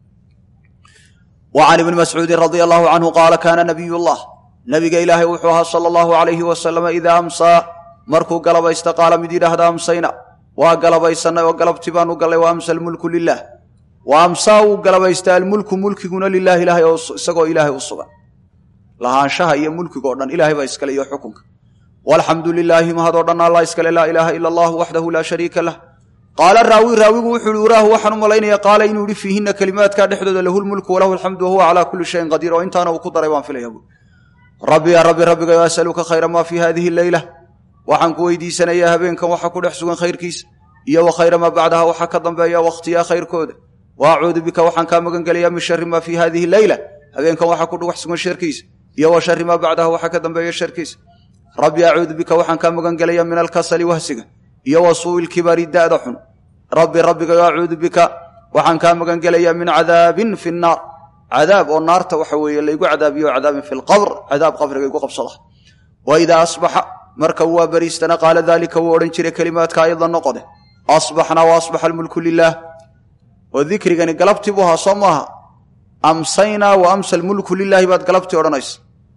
wa can ibni mascuudin radia allahu canhu qaala kaana nabiy llah nabiga ilaahay wuxuu ahaa sala allahu alayhi wasalama idaa amsaa markuu galabaysta qaala mid yidhaahda amsayna waa galabaysannay oo galabti baanu gallay wa amsa almulku lilah wa amsaa wuu galabaystaa almulku mulkiguna lilahi ilahay oo isagoo ilaahay u sugan lahaanshaha iyo mulkigo dhan ilahay baa iskale iyo xukunka walxamdu lilaahi mahadoo dhan allah iskale laa ilaaha ila allahu waxdahu laa shariika lah qaala raawi raawigu wuxuu uhi uraahu waxaan u malaynaya qaala inuu yihi fiihinna kelimaadkaa dhexdooda lahu lmulku walahu alxamdu wahuwa calaa kulli shayin qadiir oo intaana uu ku daray baan filaya buui rabbi yaa rabbi rabbigayo asaluka khayra maa fii hadihi leyla waxaan ku weydiisanayaa habeenkan waxa ku dhex sugan khayrkiisa iyo wa khayra maa bacdaha waxa ka dambeeya wakhtiyaa khayrkooda wa acuudu bika waxaan kaa magan gelayaa min shari maa fii hadihi leyla habeenkan waxa ku dhex sugan sharkiisa iyo wa shari maa bacdaha waxa ka dambeeya sharkiisa rabbi acuudu bika waxaan kaa magan gelayaa min alkasali wahsiga iyo wa suui lkibari da'da xun rabbi rabbigayo acuudu bika waxaan kaa magan gelayaa min cadaabin fi nnaar cadaab oo naarta waxa weeye laygu cadaabiyo cadaabin fi lqabr cadaab qabriga igu qabsada wa idaa asbaxa marka uu waa beriistana qaala daalika wuu odhan jiray kelimaadka ayadla noqode asbaxnaa wa asbaxa almulku lilaah oo dikrigani galabtii buu ahaa soo maaha amsaynaa wa amsa almulku lilaahi baad galabtii odhanaysa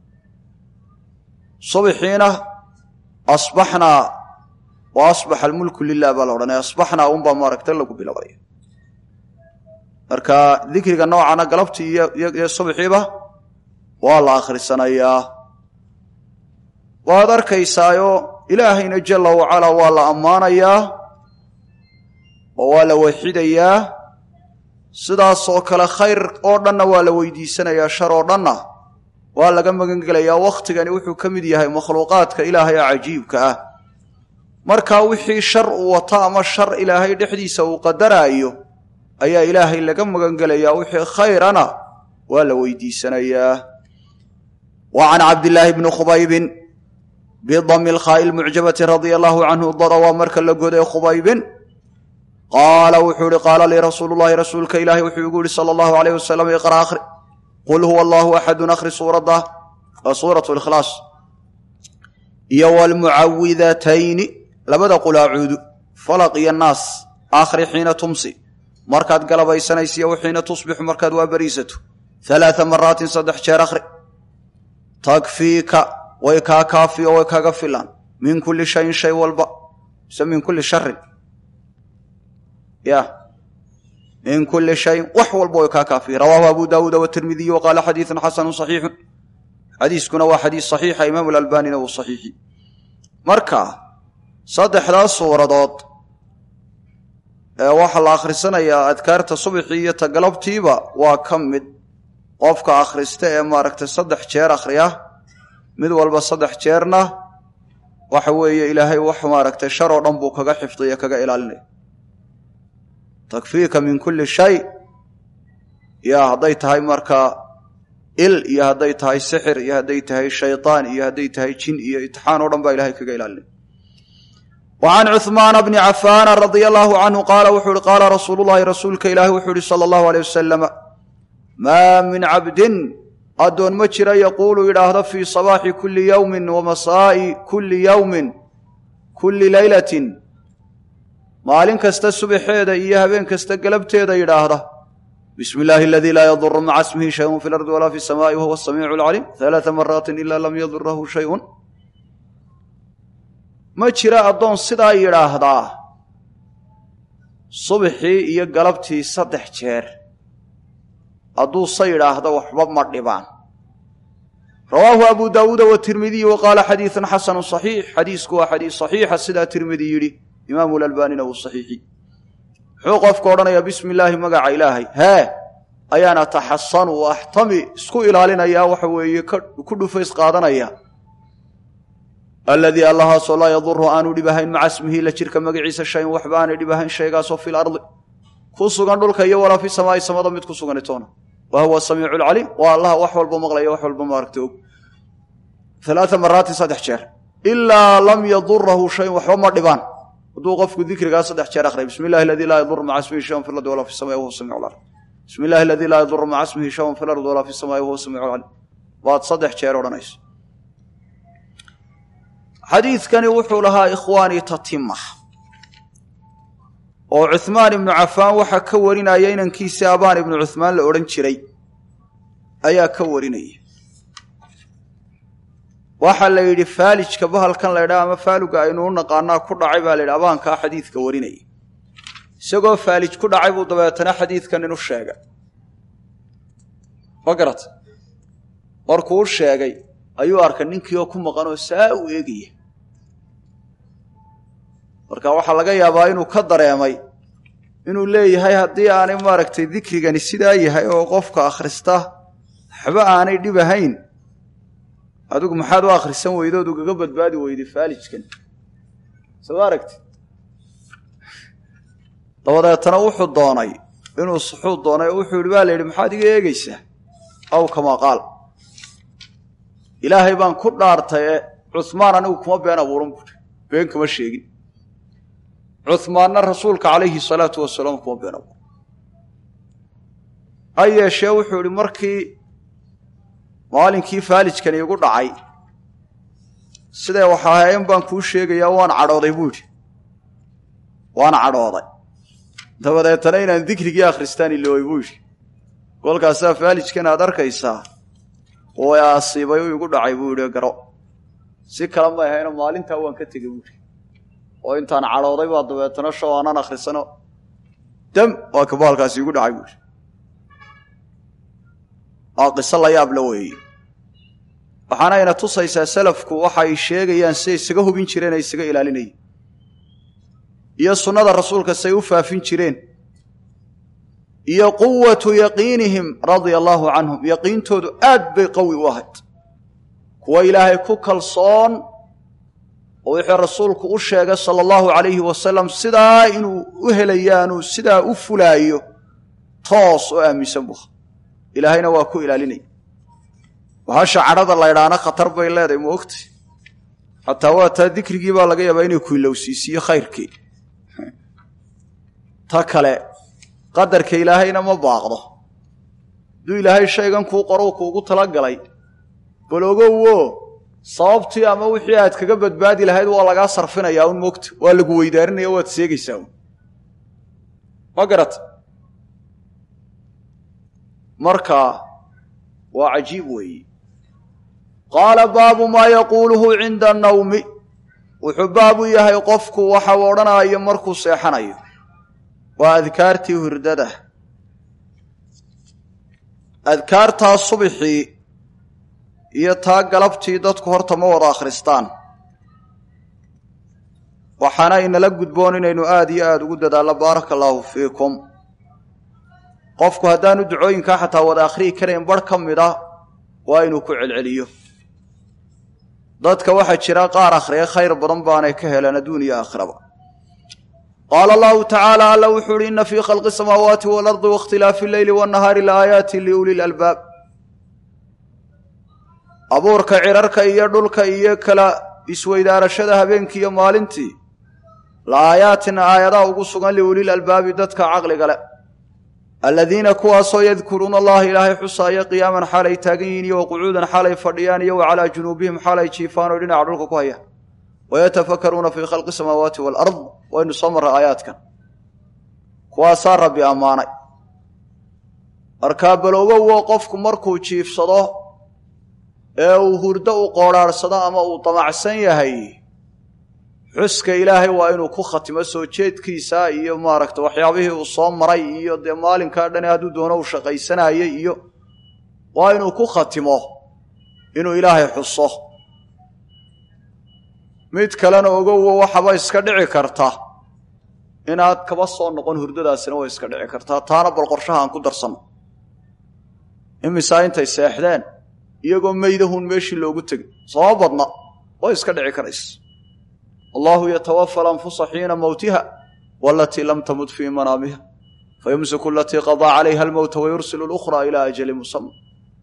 subxiina asbaxnaa wa asbaxa almulku lilah baa la odhanaya asbaxnaa unbaa maaragta lagu bilaabaya marka dikriga noocana galabtii iyo subxiiba waa la akhrisanayaa waad arkaysaayo ilaahayna jala wacalaa waa la ammaanayaa oo waa la waxidayaa sidaasoo kale khayr oo dhanna waa la weydiisanayaa shar oo dhanna waa laga magan gelayaa wakhtigani wuxuu ka mid yahay makhluuqaadka ilaahay ee cajiibka ah markaa wixii shar uu wato ama shar ilaahay dhexdiisa uu qadaraayo ayaa ilaahay laga magan gelayaa wixii khayrana waa la weydiisanayaa wa can cabdillaahi bni khubaybin bidami lkhaa'i lmucjabati radia allahu canhu dada waa marka la goday khubaybin qaala wuxuu ihi qaala lii rasuulu llahi rasuulka ilaahi wuxuu igu yihi sala allahu alayh wasalam iqra akhri qul huwa allahu axadun akhri suuradda waa suuratu likhlaas iyo waalmucawidatayni labada qulaacuudu falaq iyo naas akhri xiina tumsi markaad galabaysanaysiyo xiina tusbixu markaad waa bariisato halaaa maraatin saddex jeer akhri takfiika way kaa kaafiyo way kaga filan min kulli shayin shay walba mise min kulli sharin ya min kulli shayin wax walba way kaa kaafiya rawaahu abu daawuuda watirmidiy wa qaala xadiidun xasanu saxiixun xadiiskuna waa xadiis saxiixa imaamu lalbanina wuu saxiixi marka saddexdaas suuradood ee waxaa la akhrisanayaa adkaarta subxii iyo tagalabtiiba waa ka mid qofka akhrista ee maaragtay saddex jeer akhriya mid walba saddex jeerna waxa weeye ilaahay wax maaragtay shar oo dhan buu kaga xifdiya kaga ilaalinaya takfiika min kulli shay ya hadday tahay markaa il iyo hadday tahay sixir iyo hadday tahay shaytaan iyo hadday tahay jin iyo itixaan oo dhan baa ilahay kaga ilaalinaya wa can cuhmaana bni cafaana radia allaahu canhu qaala wuxuu ihi qaala rasuulu llahi rasuulka ilaahi wuxuu ihi sala allahu aleyh wasalama maa min cabdin addoon ma jira yaquulu yidhaahdo fii sabaaxi kulli yowmin wa masaa'i kulli yowmin kulli leylatin maalin kasta subaxeeda iyo habeen kasta galabteeda yidhaahda bismi illaahi aladii laa yaduru maca ismihi shayun fi lardi walaa fi samaa'i wahuwa asamiicu alcaliim halaaa maraatin ilaa lam yadurahu shayun ma jira addoon sidaa yidhaahdaa subxii iyo galabtii saddex jeer hadduu se yidhaahdo waxba ma dhibaan rawaahu abu daawuuda watirmidiy wa qaala xadiidun xasanu saxiix xadiisku waa xadiis saxiixa sidaa tirmidi yidhi imaamu lalbaanina wuu saxiixi muxuu qofku odhanayaa bismi illaahi magaca ilaahay hee ayaan ataxasanu o axtami isku ilaalinayaa waxa weeye ku dhufays qaadanaya aladii allahaasoo laa yaduru aanu dhibahayn maca ismihi la jirka magaciisa shayin waxba aanay dhibahayn shaygaasoo fi lardi ku sugan dhulka iyo walaa fi samaa'i samada mid ku suganitoona wa huwa samiicu lcaliim waa allaha wax walba maqlaya wax walba maaragta og alaaa maraatin saddex jeer ilaa lam yadurahu shayun waxba ma dhibaan hadduu qofku dikrigaa saddex jeer akhriya bismi illahi aladii laa yaduru maca ismihi shayun fi lardi walaa fi samai wahuwa samiicu lcalim bismi illahi aladii laa yaduru maca ismihi shayun fi lardi walaa fi samaa'i wahuwa samiicu lcalim baad saddex jeer odhanayso xadiidkani wuxuu lahaa ikhwaanii tatima oo cuhmaan ibnu cafaan waxaa ka warinaya inankiisii abaan ibnu cuhmaan la odhan jiray ayaa ka warinaya waxaa la yidhi faalijka bahalkan la ydhaha ama faaluga aynu u naqaanaa ku dhacay baa la yidhi abaankaa xadiidka warinaya isagoo faalij ku dhacay buu dabeetana xadiidkan inu sheegay ma garat markuu u sheegay ayuu arkay ninkii oo ku maqan oo saa u eegaya marka waxaa laga yaabaa inuu ka dareemay inuu leeyahay haddii aanay maaragtay dikrigani sidaa yahay oo qofka akhrista waxba aanay dhib ahayn adigu maxaad u akhrisan weydood ugaga badbaadi weyday faalijkan soo aragti dabadeetana wuxuu doonay inuu suxuu doonay oo wuxuu yidhi baa la yidhi maxaad iga eegaysaa aw kamaa qaal ilaahay baan ku dhaartaye cuhmaan anigu kuma been abuuran buuri been kama sheegin cuhmaanna rasuulka calayhi salaatu wasalaam kuma been abuuran ha yeeshee wuxuu yidhi markii maalinkii faalijkani igu dhacay sidee waxaahayen baan kuu sheegayaa waan cadhooday buu yidhi waan cadhooday dabadeetana inaan dikrigii akhristaan ilooy buu yidhi kolkaasaa faalijkan aad arkaysaa oo asiibay u igu dhacay buu yidhi garo si kale may ahayno maalintaa waan ka tegey buu yidhi oo intaan cadhooday baa dabeetana show aanan akhrisano dam waa kabaalkaasi igu dhacay buu yidhi waa qiso la yaabla weeye waxaana ayna tusaysaa salafku waxa ay sheegayaan siday isaga hubin jireen ay isaga ilaalinayeen iyo sunnada rasuulka say u faafin jireen iyo quwatu yaqiinihim radia allaahu canhum yaqiintoodu aad bay qawi u ahayd kuwa ilaahay ku kalsoon oo wixii rasuulku u sheegay sala allahu calayhi wasalam sidaa inuu u helayaanuu sidaa u fulaayo toos oo aaminsan buha ilaahayna waa ku ilaalinaya bahasha cadhada laydhaana khatar bay leedahay ma ogtay xataa waa taa dikrigii baa laga yaabaa inay ku ilowsiisiyo khayrkii ta kale qadarka ilaahayna ma baaqdo hadduu ilaahay shaygan kuu qorow kuugu talagalay bal ogowo sababtii ama wixii aad kaga badbaadi lahayd waa lagaa sarfinayaa un moogta waa lagu weydaarinaya waad seegaysaa un ma garata marka waa cajiib weeye qaala baabu maa yaquuluhu cinda annawmi wuxuu baabu yahay qofku waxa uu odhanayo markuu seexanayo waa adkaartii hurdada adkaartaa subixii iyo taa galabtii dadku horta ma wada akhristaan waxaana inala gudboon inaynu aada iyo aada ugu dadaallo baaraka allaahu fiikum qofku haddaanu ducooyinkaa xataa wada akhriyi karayn barh ka mid ah waa inuu ku celceliyo dadka waxaa jira qaar akhriya khayr badan baanay ka heleen adduun iyo aakhiraba qaala allahu tacaala alla wuxuu uhi inna fii khalqi samaawaati waalardi waاkhtilaafi alleyli waannahaari laaayaati liuli lalbaab abuurka cirarka iyo dhulka iyo kala isweydaarashada habeenkii iyo maalintii la aayaatin aayadaha ugu sugan liulil albaabi dadka caqliga leh aladiina kuwaasoo yadkuruuna allaha ilaahay xusaaya qiyaaman xaalay taagan yihiin iyo waqucuudan xaalay fadhiyaan iyo wa calaa junuubihim xaalay jiifaan oo dhinaca dhulka ku hayaan wayatafakaruuna fii khalqi samaawaati waalard waynu soo marray aayaadkan kuwaasaa rabbi ammaanay markaa balowgowo qofku markuu jiifsado ee uu hurdo u qoodhaadhsado ama uu damacsan yahay xuska ilaahay waa inuu ku khatimo soo jeedkiisa iyo maaragta waxyaabihii uu soo maray iyo dee maalinkaa dhani hadduu doono uu shaqaysanayay iyo waa inuu ku khatimo inuu ilaahay xuso mid kalena ogowo waxaba iska dhici karta inaad kaba soo noqon hurdadaasina way iska dhici kartaa taana bal qorshaha aan ku darsanno imisaa intay seexdeen iyagoo meydahun meeshii loogu tegay sooma badna way iska dhici karaysa allahu yatawafa alanfusa xiina mowtiha walatii lam tamut fii manaamiha fayumsiku alatii qadaa calayha almowta wayursilu lukhraa ilaa ajali musama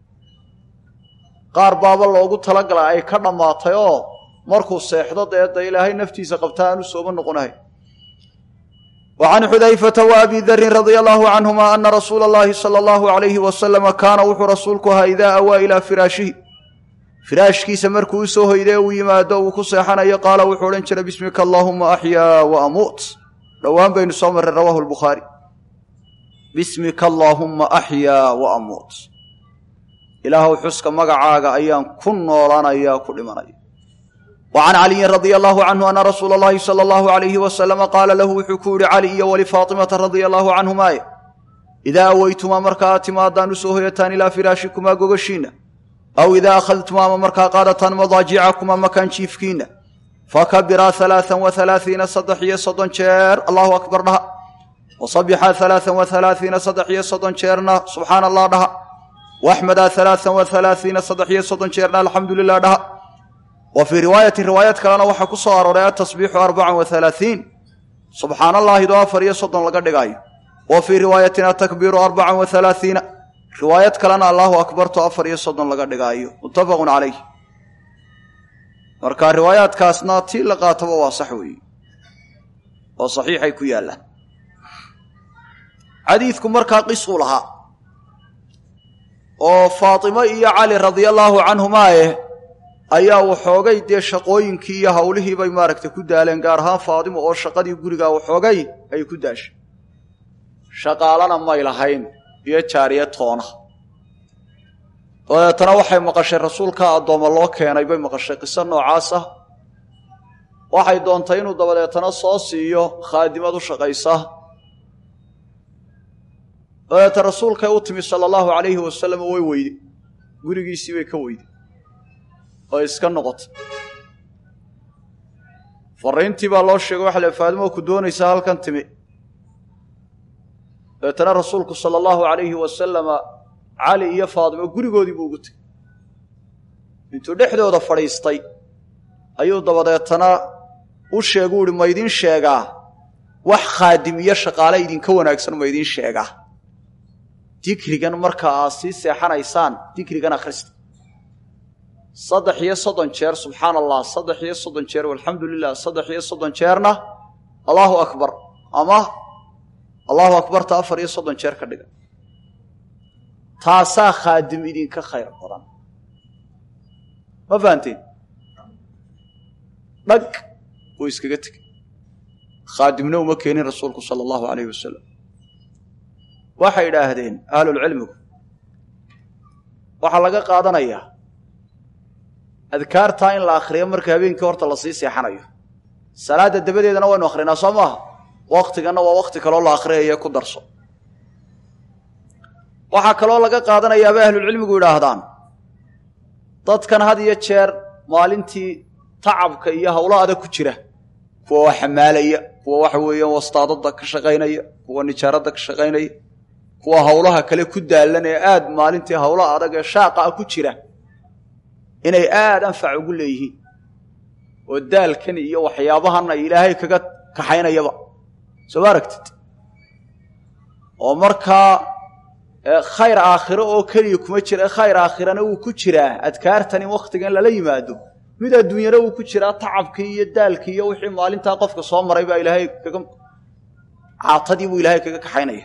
qaar baaba loogu talagala ay ka dhammaatay oo markuu seexdo deedda ilaahay naftiisa qabta aanu sooba noqonahay wa can xudayfata wa abi darin radia allahu canhuma ana rasuula allahi sala allahu alayhi wasalama kaana wuxuu rasuulku ahaa idaa awaa ilaa firaashihi firaashkiisa markuu usoo hoydee uu yimaado uu ku seexanayo qaala wuxuu odhan jiray bismika allaahuma axyaa wa amuut dhowaan baynu soo marray rawaahu lbukhaari bismika allaahumma axyaa wa amuut ilaahuw xuska magacaaga ayaan ku noolanayaa ku dhimanaya wa can caliyin radia allahu canhu ana rasuula allahi sala allahu alayhi wasalama qaala lahu wuxuu ku yihi cali iyo walifaatimata radia allahu canhumaaye idaa aweytumaa marka aad timaadaan usoo hoyataan ilaa firaashikumaa gogashiinna aw idaa akhadtumaa ama markaa qaadataan madaajicakumaa makaan jiifkiinna fakabiraa alaaan wa alaaiina saddex iyo soddon jeer allahu akbar dhaha wasabixaa alaaan wa alaaiina saddex iyo soddon jeerna subxaana allah dhaha waxmadaa alaaan wa alaaiina saddex iyo soddon jeerna alxamdu lilah dhaha wa fii riwaayatin riwaayad kalena waxaa ku soo arooray atasbiixu arbacan wa alaaiin subxaana allaahidoo afar iyo soddon laga dhigaayo wa fii riwaayatin atakbiiru arbacan wa alaaiina riwaayad kalena allahu akbarto afar iyo soddon laga dhigaayo muttafaqun calayh marka riwaayaadkaasna tii la qaataba waa sax weeye oo saxiixay ku yaallaan xadiidku markaa qisuu lahaa oo faatimo iyo cali radia allaahu canhumaaye ayaa waxoogay dee shaqooyinkii iyo hawlihii bay maaragtay ku daaleen gaar ahaan faatimo oo shaqadii gurigaa waxoogay ay ku daashay shaqaalana may lahayn iyo jaariya toona dabeetana waxay maqashay rasuulka addooma loo keenay bay maqashay qiso noocaas ah waxay doontay inuu dabadeetana soo siiyo khaadimad u shaqaysa dabeeta rasuulkay u timi sala allahu calayhi wasalam way weyde gurigiisii bay ka weyday oo iska noqotay fariintii baa loo sheegay waxa le faadimo ku doonaysaa halkan timi dabeetana rasuulku sala allahu alayhi wasalama cali iyo faadimo gurigoodii buu ugu tegey intuu dhexdooda fadhiistay ayuu dabadeetana u sheegu uhi ma ydin sheegaa wax khaadim iyo shaqaale idinka wanaagsan ma ydin sheegaa dikrigan marka aad sii seexanaysaan dikrigan akhrista saddex iyo soddon jeer subxaana allah saddex iyo soddon jeer walxamdu lilah saddex iyo soddon jeerna allahu akbar ama allahu akbarta afar iyo soddon jeer ka dhiga taasaa khaadim idinka khayr badan ma fahanteen dhag uu iskaga tegey khaadimna uma keenin rasuulku sala allahu alayhi wasalam waxay idhaahdeen ahlulcilmigu waxaa laga qaadanayaa adkaartaa in la akhriyo marka habeenkii horta lasii seexanayo salaadda dabadeedana waynu akhrinaa soo maaha waktiganna waa wakti kaloo la akhriyayo ku darso waxaa kaloo laga qaadanayaa bay ahlulcilmigu yidhaahdaan dadkan had iyo jeer maalintii tacabka iyo howlo adag ku jira kuwa wax xamaalaya kuwa waxa weeyaan wastaadada ka shaqaynaya kuwa nijaaradda ka shaqaynaya kuwa howlaha kale ku daalan ee aad maalintii howlo adag ee shaaqa ah ku jira inay aad anfac ugu leeyihiin oo daalkan iyo waxyaabahan ay ilaahay kaga kaxaynayaba soo ma aragtid oo markaa khayr aakhiro oo keliya kuma jira khayr aakhirana wuu ku jiraa adkaartan in wakhtigan lala yimaado mid adduunyana wuu ku jiraa tacabkii iyo daalkii iyo wixii maalintaa qofka soo maray baa ilaahay kaga caatadii buu ilaahay kaga kaxaynaya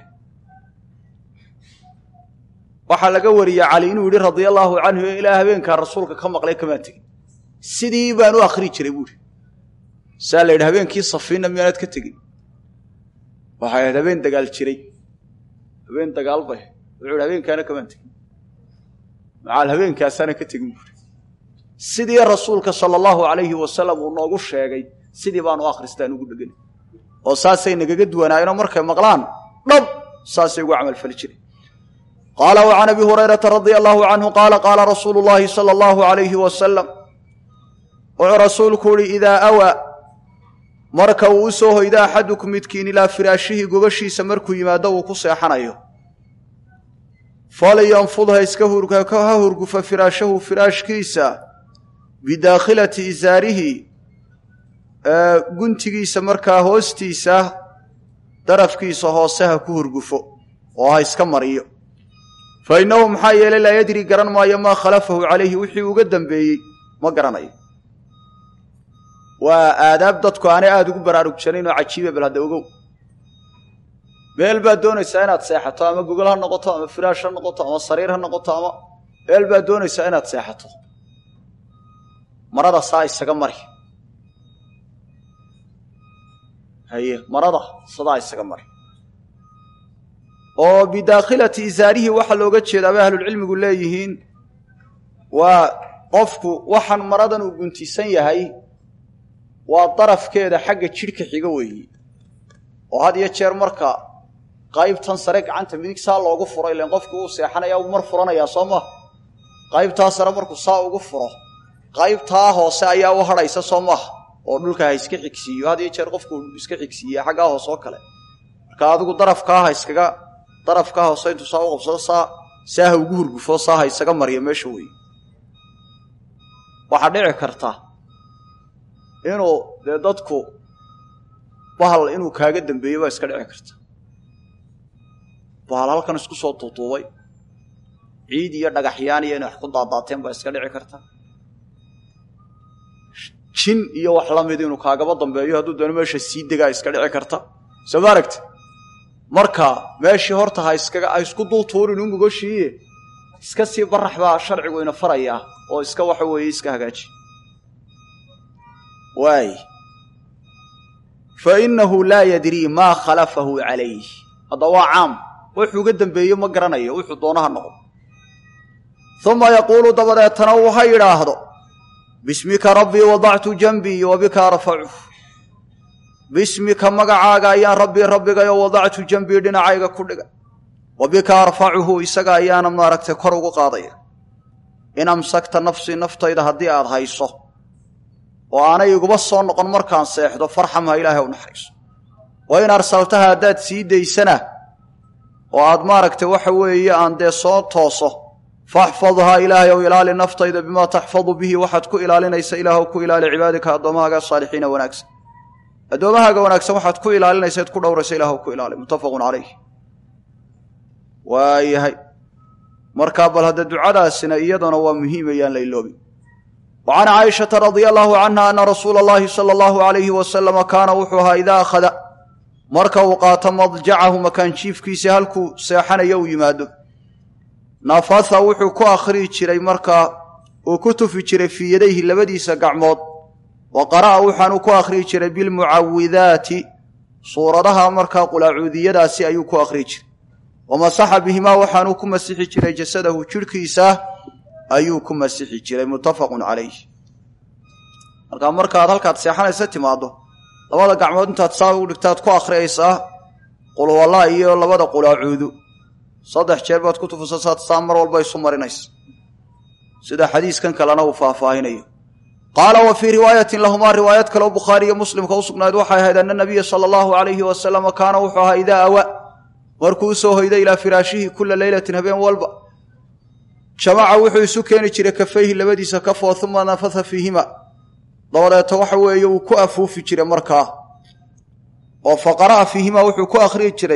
waxaa laga wariyey cali inuu yidhi radia allaahu canhu ilaa habeenkaa rasuulka ka maqlay kamaan tegin sidii baan u akhri jiray buuhi saa la yidhi habeenkii safiinna miyaanaad ka tegin waxay ahayd habeen dagaal jiray habeen dagaal bay wuxuu yidhi habeenkaana kamaan tegin macaal habeenkaasaana ka tegin buuhi sidii rasuulka sala allahu alayhi wasalam uu noogu sheegay sidii baanu akhristaan ugu dhegan oo saasay nagaga duwanaayeenoo markay maqlaan dhab saasay ugu camalfali jireen qaala wa can abi hurayrata radia allahu canhu qaala qaala rasuulu llaahi sala allahu alayhi wasalam wuxuu rasuulku uhi idaa awaa marka uu u soo hoydo axadukum midkiin ilaa firaashihi gogashiisa markuu yimaado uu ku seexanayo falyanfud ha iska ha hurgufa firaashahu firaashkiisa bidaakhilati isaarihi guntigiisa markaa hoostiisa darafkiisa hoose ha ku hurgufo oo ha iska mariyo fa innahu maxaa yeelay laa yadri garan maayo maa khalafahu calayhi wixii uga dambeeyey ma garanayo waa aadaab dadku aanay aada ugu baraarugsanayn oo cajiiba bal hadda ogow meel baad doonaysaa inaad seexato ama gogol ha noqoto ama firaash ha noqoto ama sariir ha noqoto ama meel baad doonaysaa inaad seexato marada saa isaga mari haye marada sadaa isaga mari oo bidaakhilati isaarihi waxaa looga jeedaa bay ahlulcilmigu leeyihiin waa qofku waxaan maradan uu guntisan yahay waa darafkeeda xagga jidhka xiga weeye oo had iyo jeer marka qaybtan sare gacanta midig saa loogu furo ilan qofku uu seexanaya uu mar furanayaa soo maha qaybtaa sare markuu saa ugu furo qaybtaa hoose ayaa u hadhaysa soo maaha oo dhulka ha iska xigsiiyo had iyo jeer qofku iska xigsiiya xaggaa hoose oo kale marka adigu darafkaa ha iskaga darafkaa hoose intuu saa u qabsado saa saa ha ugu hurgufo saa ha isaga mariyo meesha weeye waxaa dhici karta inuu dee dadku bahal inuu kaaga dambeeyo baa iska dhici karta bahal halkan isku soo duuduubay ciid iyo dhagaxyaan iyo inay wax ku daadaateen baa iska dhici karta jin iyo wax la mid inuu kaagaba dambeeyo hadduu doono meesha sii degaa iska dhici karta soo ma aragti marka meeshii horta ha iskaga ha isku dul tuurin u mugoshiiye iska sii barax baa sharcigu ina farayaa oo iska waxa weeye iska hagaaji waay fa innahu laa yadrii maa khalafahu calayh hadda waa caam wuxuu uga dambeeye ma garanayo wuxuu doonaha noqdo uma yaquulu dabadeetana uu ha yidhaahdo bismika rabbii wadactu janbii wa bika arfacu bismika magacaaga ayaan rabbii rabbigayo wadactu janbii dhinacayga ku dhigay wa bika arfacuhu isaga ayaana maaragtay kor ugu qaadaya in amsakta nafsii naftayda haddii aad hayso oo aanay iguba soo noqon markaan seexdo farxamha ilaahay u naxariiso wa in arsaltaha haddaad sii daysana oo aad maaragtay waxa weeye aan dee soo tooso faxfadhaa ilaahay ow ilaali naftayda bimaa taxfadu bihi waxaad ku ilaalinaysa ilaahw ku ilaali cibaadika addoommahaaga saalixiina wanaagsan addoommahaaga wanaagsan waxaad ku ilaalinaysaad ku dhowraysa ilaahw ku ilaali muttafaqun calayh waayahay markaa bal hadda ducadaasina iyaduna waa muhiimayaan la iloobi wa can caaishata radia allaahu canha ana rasuula allahi sala allahu alayhi wasalama kaana wuxuu ahaa idaa akhada marka uu qaato madjacahu makaanjiifkiisii halkuu seexanayo uu yimaado nafatha wuxuu ku akhriyi jiray markaa uu ku tufi jiray fii yadayhi labadiisa gacmood wa qara'a waxaanuu ku akhriyi jiray bilmucawidaati suuradaha markaa qulaacuudiyadaasi ayuu ku akhriyi jiray wa masaxa bihimaa waxaanuu ku masixi jiray jasadahu jidhkiisa ayuu ku masixi jiray muttafaqun calayh markaa markaad halkaad seexanaysa timaaddo labada gacmood intaad saa u dhigtaad ku akhriyaysaa qulwalla iyo labada qulaacuudu saddex jeer baad ku tufusasaad saa mar walba isu marinaysa sida xadiiskan kalena uu faahfaahinayo qaala wa fii riwaayatin lahumaa riwaayad kaleo bukhaariiyo muslimka u sugnayd waxay ahayd ana nabiya sala allahu alayhi wasalama kaana wuxuu ahaa idaa awa markuu usoo hoyday ilaa firaashihi kula leylatin habeen walba jamaca wuxuu isu keeni jiray kafayhi labadiisa kafoo uma nafatha fiihima dabadeeto waxa weeye uu ku afuufi jiray markaa oo fa qara'a fiihimaa wuxuu ku akhriyi jiray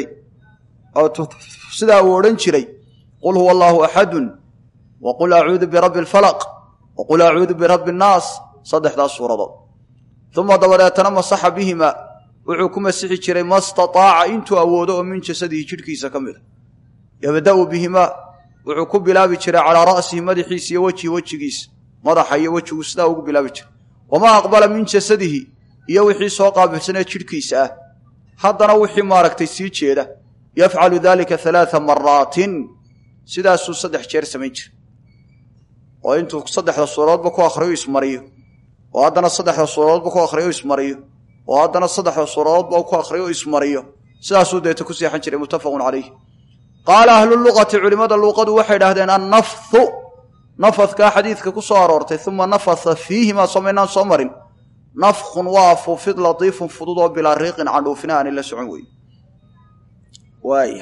sidaa uu odhan jiray qul huwa allaahu axadun wa qul acuudu birabbi alfalaq wa qul acuudu birabbi annaas saddexdaas suuradood uma dabadeetana masaxa bihima wuxuu ku masixi jiray ma stataaca intuu awoodo oo min jasadihi jidhkiisa ka mida yabda'u bihimaa wuxuu ku bilaabi jiray calaa ra'sihi madaxiisa iyo wejihi wejigiisa madaxa iyo wejigu sidaa ugu bilaabi jiray wamaa aqbala min jasadihi iyo wixii soo qaabilsanee jidhkiisa ah haddana wixii maaragtay sii jeeda yafcalu dalika halaaa maraatin sidaasuu saddex jeer samayn jira oo intuu saddexda suuradoodba ku akhriyo ismariyo oo haddana saddexda suuradoodba ku akhriyo ismariyo oo haddana saddexda suuradoodba ku akhriyo ismariyo sidaasuu deeta ku seexan jiray muttafaqun calayh qaala ahluluqati culimmada luuqadu waxay idhahdeen annafhu nafadkaa xadiidka ku soo aroortay uma nafatha fiihimaa somaynaan soo marin nafkhun waa afuufid latiifun fudud oo bilaa riiqin candhuufina aanay la socon weyn waaya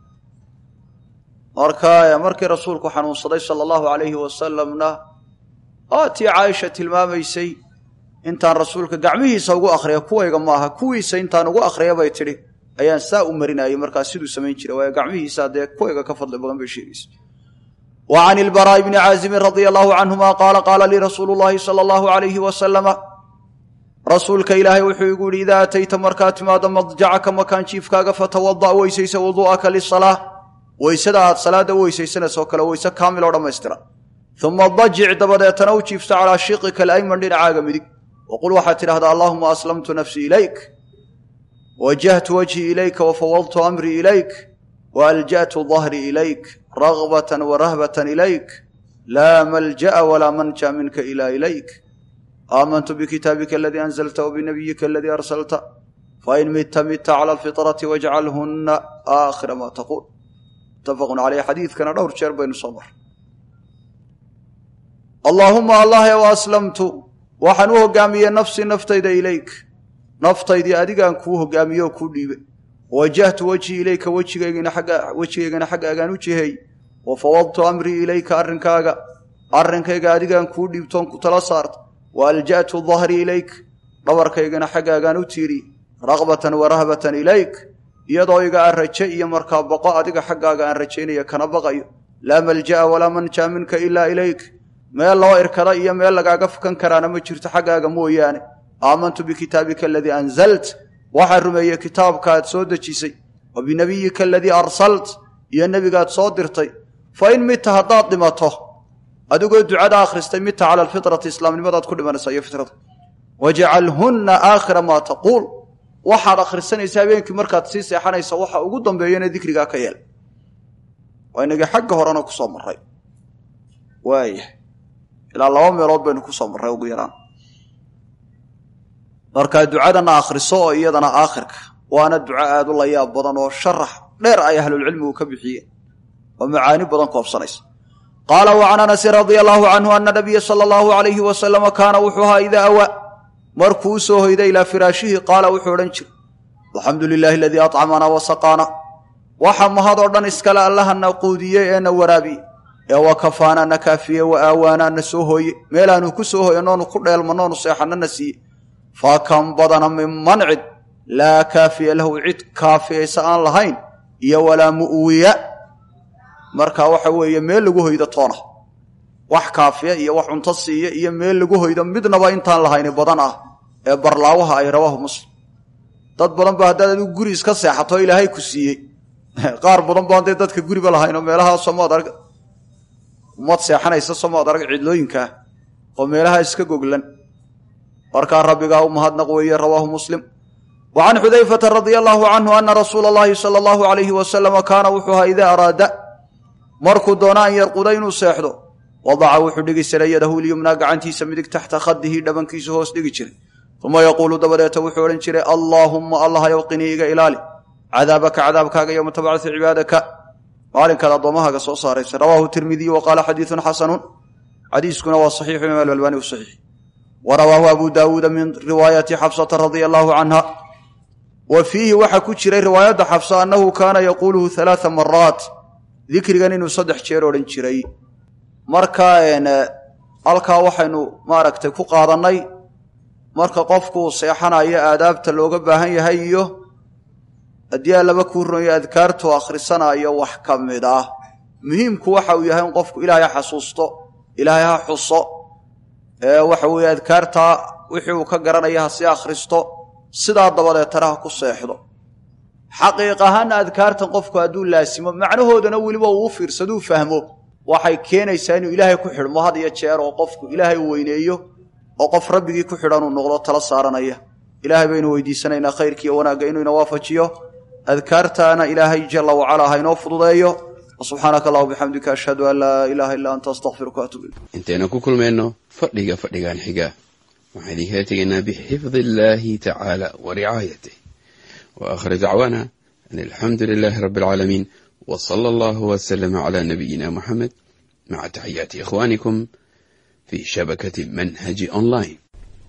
marka markii rasuulku xanuunsaday sala allahu calayhi wasalamna oo tii caaisha tilmaamaysay intaan rasuulka gacmihiisa ugu akhriya kuwayga maaha kuwiisa intaan ugu akhriya bay tidhi ayaan saa u marinayay markaa siduu samayn jiray waayo gacmihiisa dee kuwayga ka fadli badan bay sheegaysa wa can ilbaraa'i bni caazimin radia allahu canhuma qaala qaala lii rasuulu llaahi sala allahu alayhi wasalama rasuulka ilaahay wuxuu igu yidhi idaa atayta markaad timaado madjacaka makaan jiifkaaga fatawada' weysaysa wuduu'aka lisalaa weysada aad salaadda u weysaysanayso kale weyse kaamil oo dhammaystira uma dajic dabadeetana u jiifta calaa shiqika alayman dhinacaaga midig waqul waxaad tidhahdaa allaahuma aslamtu nafsii ilayk wajahtu wajhii ilayka wafawadtu amrii ilayk waalja'tu dahrii ilayk ragbatan warahbatan ilayk laa malja'a walaa manja minka ilaa ilayk aamantu bikitaabika aladii anzalta wabinabiyika aladii arsalta fain midta midta cala alfitrati wajcalhunna aakhira maa taquul muttafaqun caleyh xadiidkana dhowr jeer baynu soo marray allaahuma allah w aslamtu waxaan u hoggaamiyey nafsii naftayda ilayk naftaydii adigaan kuu hoggaamiye oo kuu dhiibe wajahtu wejhii ilayka wejigaygana xaggaagaan u jiheey wa fawadtu amrii ilayka arrinkaaga arrinkayga adigaan kuu dhiibtoon ku tala saarta wa alja'tu dahrii ilayk dhabarkaygana xaggaagaan u tiiri ragbatan wa rahbatan ilayk iyadoo iga aan raje iyo markaa baqo adiga xaggaaga aan rajaynaya kana baqayo laa malja'a walaa manjaa minka ilaa ilayk meel loo irkada iyo meel lagaaga fukan karaana ma jirto xaggaaga mooyaane aamantu bikitaabika aladii anzalt waxaan rumeeyey kitaabkaaad soo dejisay wa binebiyika aladii arsalt iyo nebigaad soo dirtay fa in midta haddaad dhimato adigoo ducada akhristay midta cala alfitrati islaamnimadaad ku dhimanaysa iyo fitrada wajcalhunna aakhira maa taquul waxaad akhrisanaysa habeenkii markaad sii seexanaysa waxa ugu dambeeyana dikrigaa ka yeel waa inagii xagga horena ku soo marray waaya ilaa laba meelood baynu ku soo marray ugu yaraan markaa ducadana akhriso oo iyadana aakhirka waana duco aad u layaab badan oo sharax dheer ay ahlulcilmigu ka bixiyeen oo macaani badan koobsanaysa qaala wa can anasin radia allahu canhu ana nabiya sala allahu alayhi wasalama kaana wuxuu ahaa idaa awaa markuu u soo hoyday ilaa firaashihi qaala wuxuu odhan jiray alxamdu lilahi aladii acamana wasaqaana waxa mahadoo dhan iskale allahana quudiyey ee na waraabiye ee wa kafaana na kaafiye wa aawaana na soo hooye meelaanu ku soo hooye noonu ku dheelmanoonu seexanno na siiye fa kan badana min mancid laa kaafiya lahu cid kaafiyaysa aan lahayn iyo walaa mu'wiya marka waxa weeye meel lagu hoydo toona wax kaafiya iyo wax cunto siiya iyo meel lagu hoydo midnaba intaan lahayni badan ah ee barlaawaha ay rawaahu muslim dad badan ba haddaad adigu guri iska seexato ilaahay ku siiyey qaar badan baan dee dadka guriba lahaynoo meelaha somaad arg umad seexanaysa somaad arag cidlooyinkaah oo meelaha iska goglan markaa rabbigaa u mahadnaq weeye rawaahu muslim wa can xudayfata radia allaahu canhu ana rasuula allahi sala allahu alayhi wasalama kaana wuxuu ahaa idaa araada markuu doona an yarquda inuu seexdo wadaca wuxuu dhigi jiray yadahu lyumnaa gacantiisa midig taxta khadihi dhabankiisu hoos dhigi jiray uma yaquulu dabadeeta wuxuu odhan jiray allaahumma allah yow qinii iga ilaali cadaabaka cadaabkaaga yowma tabcasu cibaadaka maalinkaad addoommahaaga soo saaraysa rawaahu tirmidiyu wa qaala xadiidun xasanun xadiiskuna waa saxiixu imaam albalbani u saxiix wa rawaahu abu daawuuda min riwaayati xabsata radia allaahu canha wa fiihi waxaa ku jiray riwaayadda xabsa annahu kaana yaquuluhu halaaa maraat dikrigan inuu saddex jeer odhan jiray marka halkaa waxaynu maaragtay ku qaadannay marka qofkuu seexanayo aadaabta looga baahan yahay iyo haddii aan laba kuu runayo adkaartu akhrisanayo wax ka mid ah muhiimku waxa uu yahay in qofku ilaahay ha xasuusto ilaahay ha xuso waxa weeye adkaartaa wixii uu ka garanaya ha sii akhristo sidaa dabadeetana ha ku seexdo xaqiiq ahaana adkaartan qofku hadduu laasimo macnahoodana weliba uu u fiirsaduu fahmo waxay keenaysaa inuu ilaahay ku xidhmo had iyo jeer oo qofku ilaahay u weyneeyo oo qof rabbigii ku xidhan uu noqdo tala saaranaya ilaahay baynu weydiisanaynaa khayrkiiyo wanaagga inuu ina waafajiyo adkaartaana ilaahay jalla wacalaa ha inoo fududeeyo subxaanaka allah bixamdika ashhadu an laa ilaaha illaa anta astaqfiruka atub ilayk intaynu ku kulmayno fadhiga fadhigan xiga waxaan idinkala tegaynaa bixifdi illaahi tacaala wa ricaayatih wa aakhir dacwaana an alxamdu lilaahi rabbi alcaalamiin wa sala allahu wasalama calaa nabiyina muxamed maca taxiyaati ikhwaanikum fi shabakati manhaji online